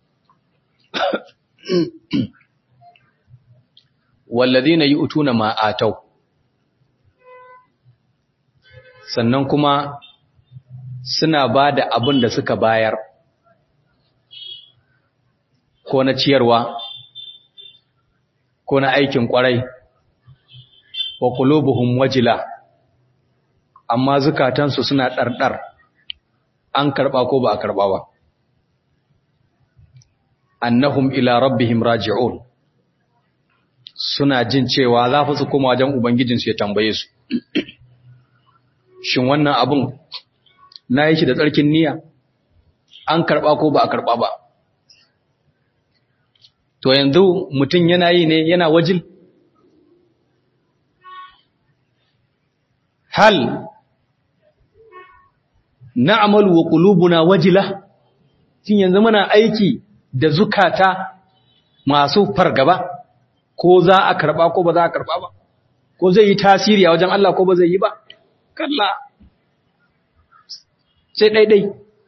walladhina yu'tuna ma atau sannan kuma suna ba da abin da suka bayar ko na ciyarwa ko na aikin kwarai wa qulubuhum wajila amma zukatansu suna ɗarɗar an karɓa ko ba a karɓa ba annahum ila rabbihim raji'un suna jin cewa za fa su koma wajen ubangijinsu ya tambaye su shin wannan abun na yi shi da tsarkin niyya an karɓa ko ba a karɓa ba to yanzu mutum yana yi ne yana wajil hal na'malu wa qulubuna wajila shin yanzu muna aiki da zukata masu fargaba ko za a karba ko ba za a karba ba ko zai yi tasiri a wajen Allah ko ba zai yi ba kalla sai daidai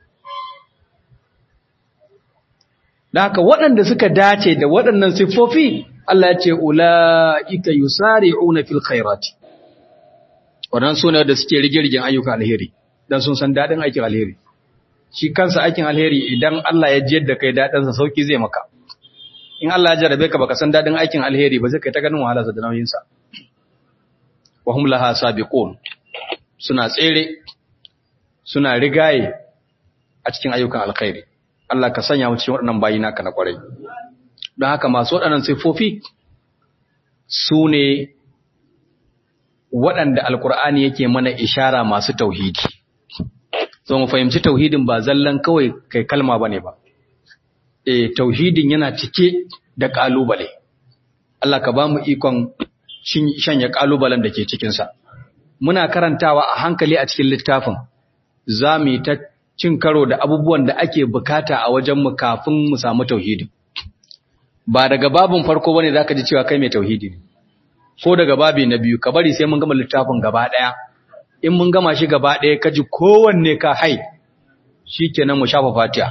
da haka waɗanda suka dace da waɗannan siffofi Allah ya ce ula'ika yusari'una fil khairati waɗannan sune da suke rige-rigen ayyuka alheri dan sun san dadin aikin alheri shi kansa aikin alheri idan Allah ya jiyar da kai dadin sa sauki zai maka in Allah ya jarabe ka baka san dadin aikin alheri ba zai kai ta ganin wahala da nauyin sa wa hum laha sabiqun suna tsere suna rigaye a cikin ayyukan alkhairi Allah ka sanya mu cikin waɗannan bayi naka na kwarai don haka masu waɗannan sifofi su ne waɗanda alkur'ani yake mana ishara masu tauhidi so mu fahimci tauhidin ba zallan kawai kai kalma bane ba eh tauhidin yana cike da kalubale Allah ka ba mu ikon shanya kalubalen da ke cikin sa muna karantawa a hankali a cikin littafin zamu ta cin karo da abubuwan da ake bukata a wajen mu kafin mu samu tauhidi ba daga babun farko bane zaka ji cewa kai mai tauhidi ne ko daga babi na biyu ka bari sai mun gama littafin gaba daya in mun gama shi gaba ɗaya ka ji kowanne ka hai shi kenan mu shafa fatiha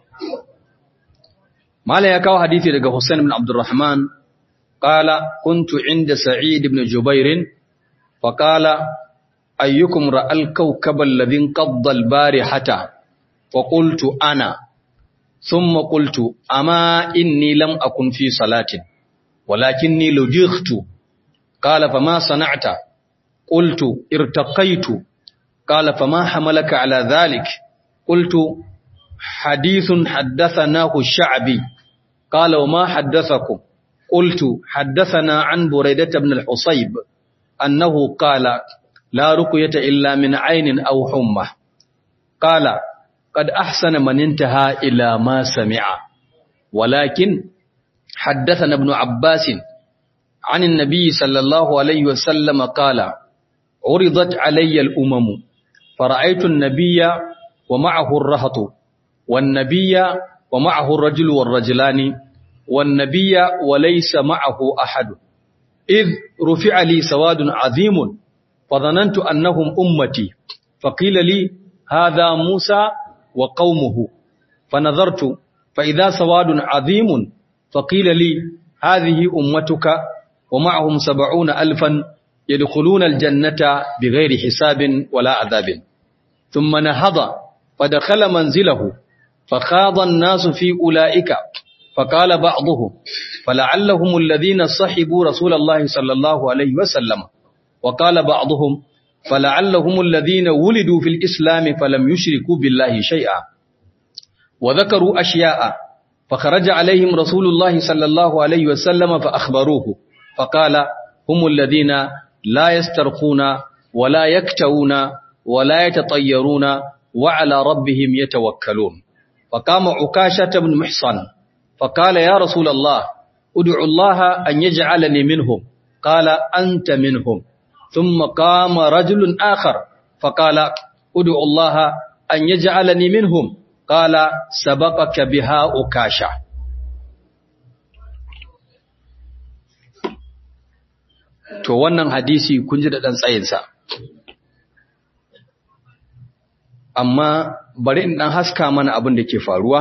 Malam ya kawo hadisi daga Hussein ibn Abdurrahman qala kuntu inda Sa'id ibn Jubair fa qala ayyukum ra'al kawkab alladhi qadda al-barihata fa qultu ana thumma qultu ama inni lam akun fi salatin walakinni lujightu qala fama sana'ta قلت ارتقيت قال فما حملك على ذلك قلت حديث حدثناه الشعبي قال وما حدثكم قلت حدثنا عن بريدة بن الحصيب أنه قال لا رقية إلا من عين أو حمى قال قد أحسن من انتهى إلى ما سمع ولكن حدثنا ابن عباس عن النبي صلى الله عليه وسلم قال عرضت علي الأمم فرأيت النبي ومعه الرهط والنبي ومعه الرجل والرجلان والنبي وليس معه أحد إذ رفع لي سواد عظيم فظننت أنهم أمتي فقيل لي هذا موسى وقومه فنظرت فإذا سواد عظيم فقيل لي هذه أمتك ومعهم سبعون ألفا يدخلون الجنة بغير حساب ولا عذاب ثم نهض فدخل منزله فخاض الناس في أولئك فقال بعضهم فلعلهم الذين صحبوا رسول الله صلى الله عليه وسلم وقال بعضهم فلعلهم الذين ولدوا في الإسلام فلم يشركوا بالله شيئا وذكروا أشياء فخرج عليهم رسول الله صلى الله عليه وسلم فأخبروه فقال humul ladina la yastarquna wala yaktawuna wala yatatayyaruna wa ala rabbihim yatawakkalun faqama ukasha ibn muhsan faqala ya rasul allah ud'u allah an yaj'alani minhum qala anta minhum thumma qama rajulun akhar faqala ud'u allah an yaj'alani minhum qala sabaqaka biha ukasha to wannan hadisi kun ji da ɗan tsayinsa amma bari in ɗan haska mana abin da ke faruwa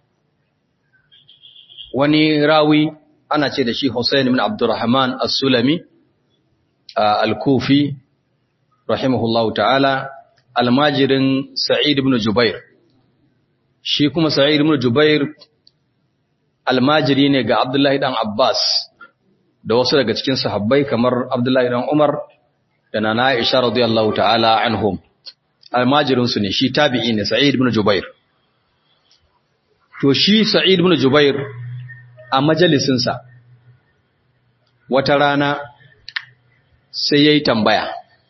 wani rawi ana ce da shi Hussein ibn Abdurrahman as-Sulami al-Kufi rahimahullahu ta'ala almajirin Sa'id ibn Jubair shi kuma Sa'id ibn Jubair almajiri ne ga Abdullahi dan Abbas da wasu daga cikin sahabbai kamar Abdullahi dan Umar da Nana Aisha radiyallahu ta'ala anhum almajirin su ne shi tabi'i ne Sa'id ibn Jubair to shi Sa'id ibn Jubair a majalisin sa wata rana sai yayi tambaya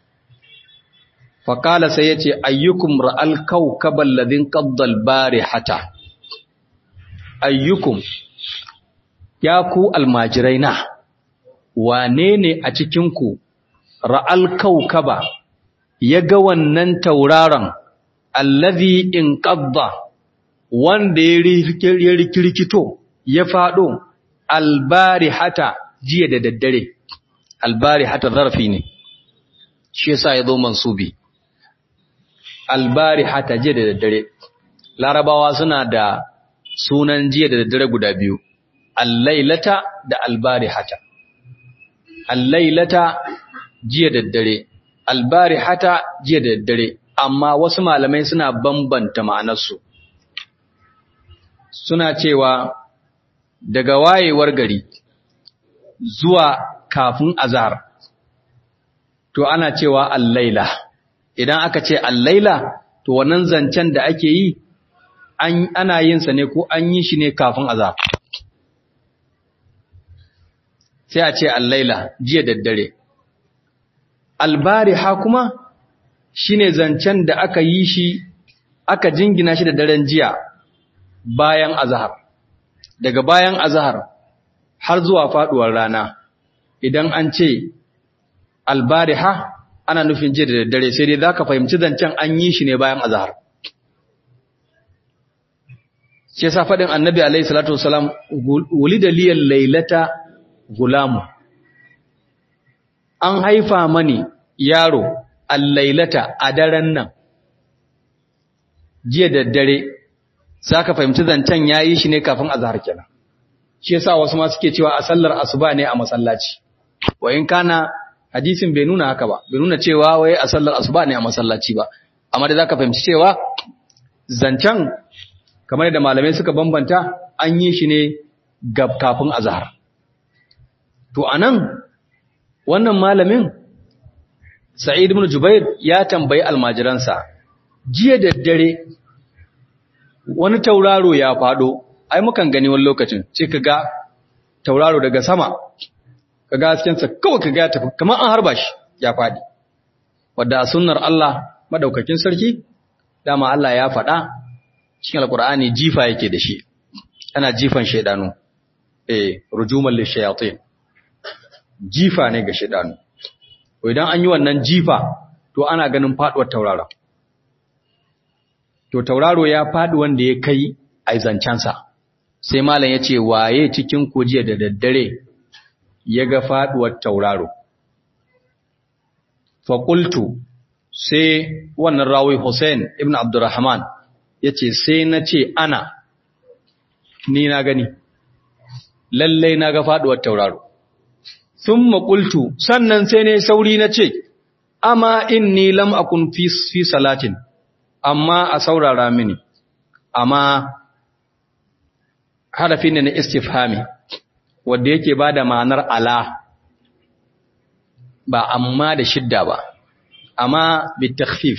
faqala sai yace ayyukum ra'al kawkabal ladin qaddal barihata ayyukum ya ku almajiraina wane ne a cikinku ra'al kaukaba ya ga wannan tauraron allazi in ƙabba wanda ya rikirkito ya faɗo albari hata jiya da daddare albari hata zarafi ne shi yasa ya zo mansubi albari hata jiya da daddare larabawa suna da sunan jiya da daddare guda biyu allailata da albari hata allailata jiya da daddare albari hata jiya da daddare amma wasu malamai suna bambanta ma'anarsu suna cewa daga wayewar gari zuwa kafin azhar to ana cewa allaila idan aka ce allaila to wannan zancen da ake yi ana yin sa ne ko an yi shi ne kafin azhar sai a ce allaila jiya daddare albariha kuma shine zancen da aka yi shi aka jingina shi da daren jiya bayan azhar daga bayan azhar har zuwa faduwar rana idan an ce albariha ana nufin jiya da daddare sai dai zaka fahimci zancen an yi shi ne bayan azhar shi yasa fadin annabi alaihi salatu wasalam wulida liyal lailata gulamu an haifa mani yaro allailata a daren nan jiya da dare ka fahimci zancen yayi shi ne kafin azhar kenan shi yasa wasu ma suke cewa a sallar asuba ne a masallaci wa in kana hadisin bai nuna haka ba bai nuna cewa wai a sallar asuba ne a masallaci ba amma da zaka fahimci cewa zancen kamar da malamai suka bambanta an yi shi ne kafin azhar To anan wannan malamin Sa'id ibn Jubair ya tambayi almajiransa jiya da dare wani tauraro ya fado ai mukan gani wani lokacin sai kaga tauraro daga sama kaga hasken sa kawai kaga ya tafi kamar an harba shi ya fadi wanda a sunnar Allah madaukakin sarki dama Allah ya faɗa cikin alqur'ani jifa yake da shi ana jifan shaydanu eh rujuman lishayatin jifa ne ga shidanu idan an yi wannan jifa to ana ganin faduwar tauraro to tauraro ya fadi wanda ya kai aizancansa sai malam ya ce waye cikin kujiya da daddare ya ga faduwar tauraro faƙultu sai wannan rawi Hussein ibn Abdurrahman ya ce sai na ce ana ni na gani lallai na ga faduwar tauraro sun maƙultu sannan sai ne sauri na ce, Amma inni lam akun fi salatin, amma a saurara mini, amma harafi ne na istifhami, wadda yake ba da ma'anar ala, ba amma da shidda ba, amma bitakfif.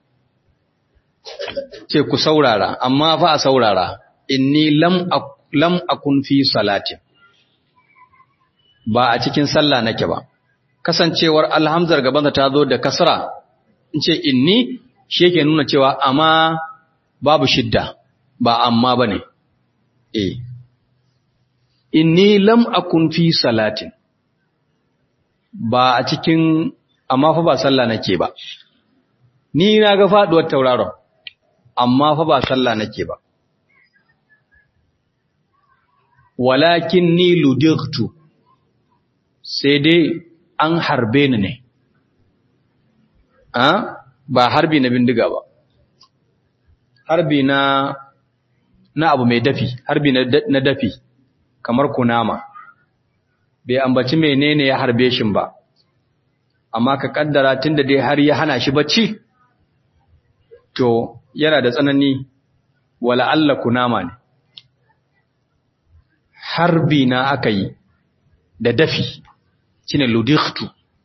Ce ku saurara, amma fa a saurara, inni lam akun fi salatin. ba a cikin sallah nake ba kasancewar alhamzar gabansa ta zo da kasra in ce inni shi yake nuna cewa amma babu shidda ba amma bane eh inni lam akun fi salatin ba a cikin amma fa ba sallah nake ba ni na ga faduwar tauraron amma fa ba sallah nake ba walakin ni ludigtu sai dai an harbe ni ne a ba harbi na bindiga ba harbi na na abu mai dafi harbi na dafi kamar kunama bai ambaci menene ya harbe shin ba amma ka kaddara tunda dai har ya hana shi bacci to yana da tsanani wala Allah kunama ne harbi na aka yi da dafi shine ludikhtu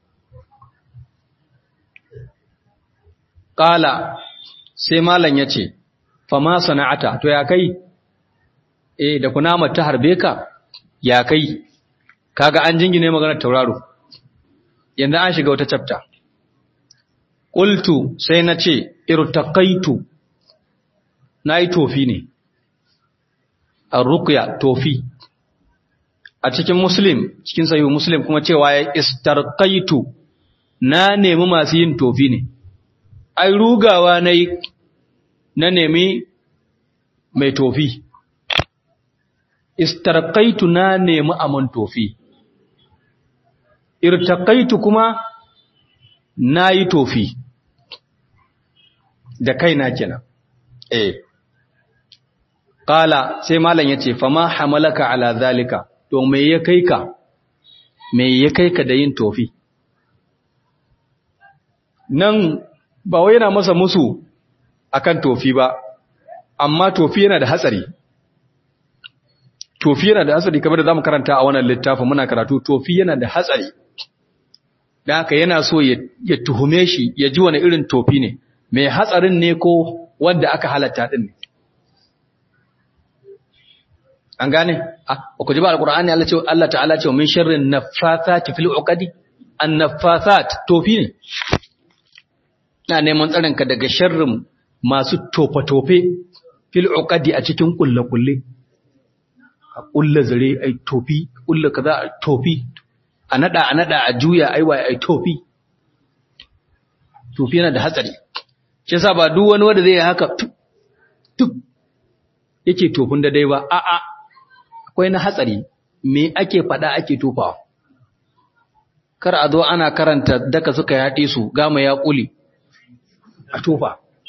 qala sai malam yace fa ma sana'ata to ya kai eh da kunama ta harbe ka ya kai kaga an jingine maganar tauraro yanzu an shiga wata chapter qultu sai nace irtaqaitu nayi tofi ne ar-ruqya tofi a cikin muslim cikin sahihu muslim kuma cewa ya istarqaitu na nemi masu yin tofi ne ai rugawa nayi na nemi mai tofi istarqaitu na nemi aman tofi irtaqaitu kuma nayi tofi da kaina kenan eh qala sai malam yace fama hamalaka ala zalika to me ya kai ka me ya kai ka da yin tofi nan ba wai yana masa musu akan tofi ba amma tofi yana da hatsari tofi yana da hatsari kamar da zamu karanta a wannan littafin muna karatu tofi yana da hatsari dan haka yana so ya tuhume shi ya ji wani irin tofi ne mai hatsarin ne ko wanda aka halatta din ne an gane ah ku ji ba alqur'ani Allah ce Allah ta'ala ce min sharrin naffathati fil uqadi an naffathat tofi ne ina neman tsarin ka daga sharrin masu tofa tofe fil uqadi a cikin kulle kulle a kulle zare ai tofi kulle kaza tofi a nada a nada a juya ai wai ai tofi tofi yana da hatsari shi yasa ba duk wani wanda zai haka tuk yake tofin da dai ba a'a akwai na hatsari me ake faɗa ake tofawa kar a zo ana karanta daka suka yaɗe su gama ya ƙuli a tofa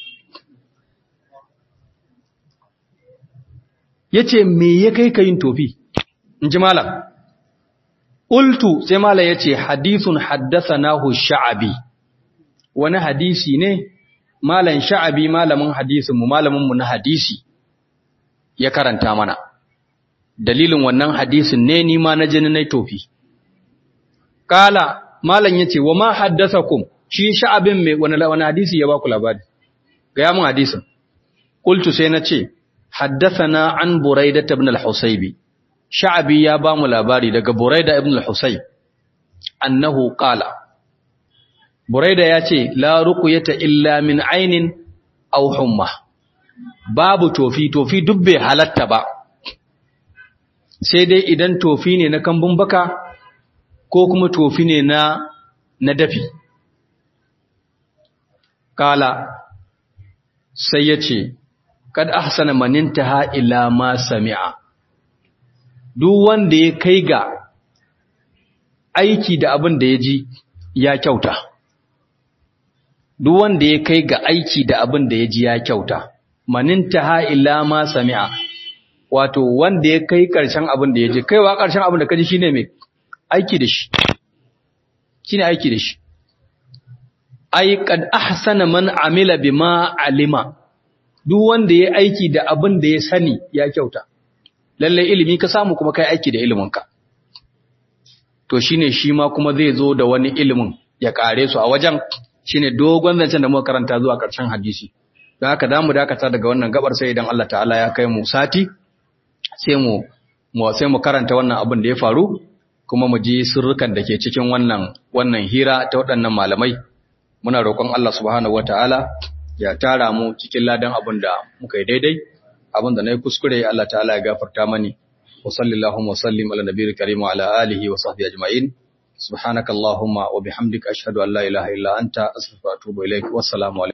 ya ce me ya kai ka yin tofi in ji malam ultu sai malam ya ce hadisun haddasa nahu sha'abi wani hadisi ne malam sha'abi malamin hadisinmu malaminmu na hadisi ya karanta mana dalilin wannan hadisin ne ni ma na jini na tofi kala malam yace wa ma haddathakum shi sha'abin me wani wani hadisi ya baku labari ga ya mun hadisin qultu sai na ce haddathana an buraida ibn al-husaybi sha'abi ya ba mu labari daga buraida ibn al-husayb annahu qala buraida ya ce la ruqyata illa min ainin aw humma babu tofi tofi duk bai halatta ba sai dai idan tofi ne na kambun baka ko kuma tofi ne na na dafi kala sai ya ce kad ahsana manintaha ila ma sami'a duk wanda ya kai ga aiki da abin da ya ji ya kyauta duk wanda ya kai ga aiki da abin da ya ji ya kyauta manintaha ila ma sami'a wato wanda ya kai ƙarshen abin da ya je kaiwa ƙarshen abin da kaji shine mai aiki da shi shine aiki da shi ai qad ahsana man amila bima alima duk wanda ya aiki da abin da ya sani ya kyauta lalle ilimi ka samu kuma kai aiki da ilimin ka to shine shi ma kuma zai zo da wani ilimin ya kare su a wajen shine dogon zancen da muka karanta zuwa ƙarshen hadisi don haka zamu dakata daga wannan gabar sai idan Allah ta'ala ya kai mu sati sai mu sai mu karanta wannan abin da ya faru kuma mu ji sirrukan da ke cikin wannan wannan hira ta waɗannan malamai muna roƙon Allah subhanahu wataala ya tara mu cikin ladan abin da muka yi daidai abin da na yi kuskure Allah ta'ala ya gafarta mani wa sallallahu wa sallim ala nabiyil karim wa ala alihi wa sahbihi ajma'in subhanakallahumma wa bihamdika ashhadu an la ilaha illa anta astaghfiruka wa atubu ilaik wassalamu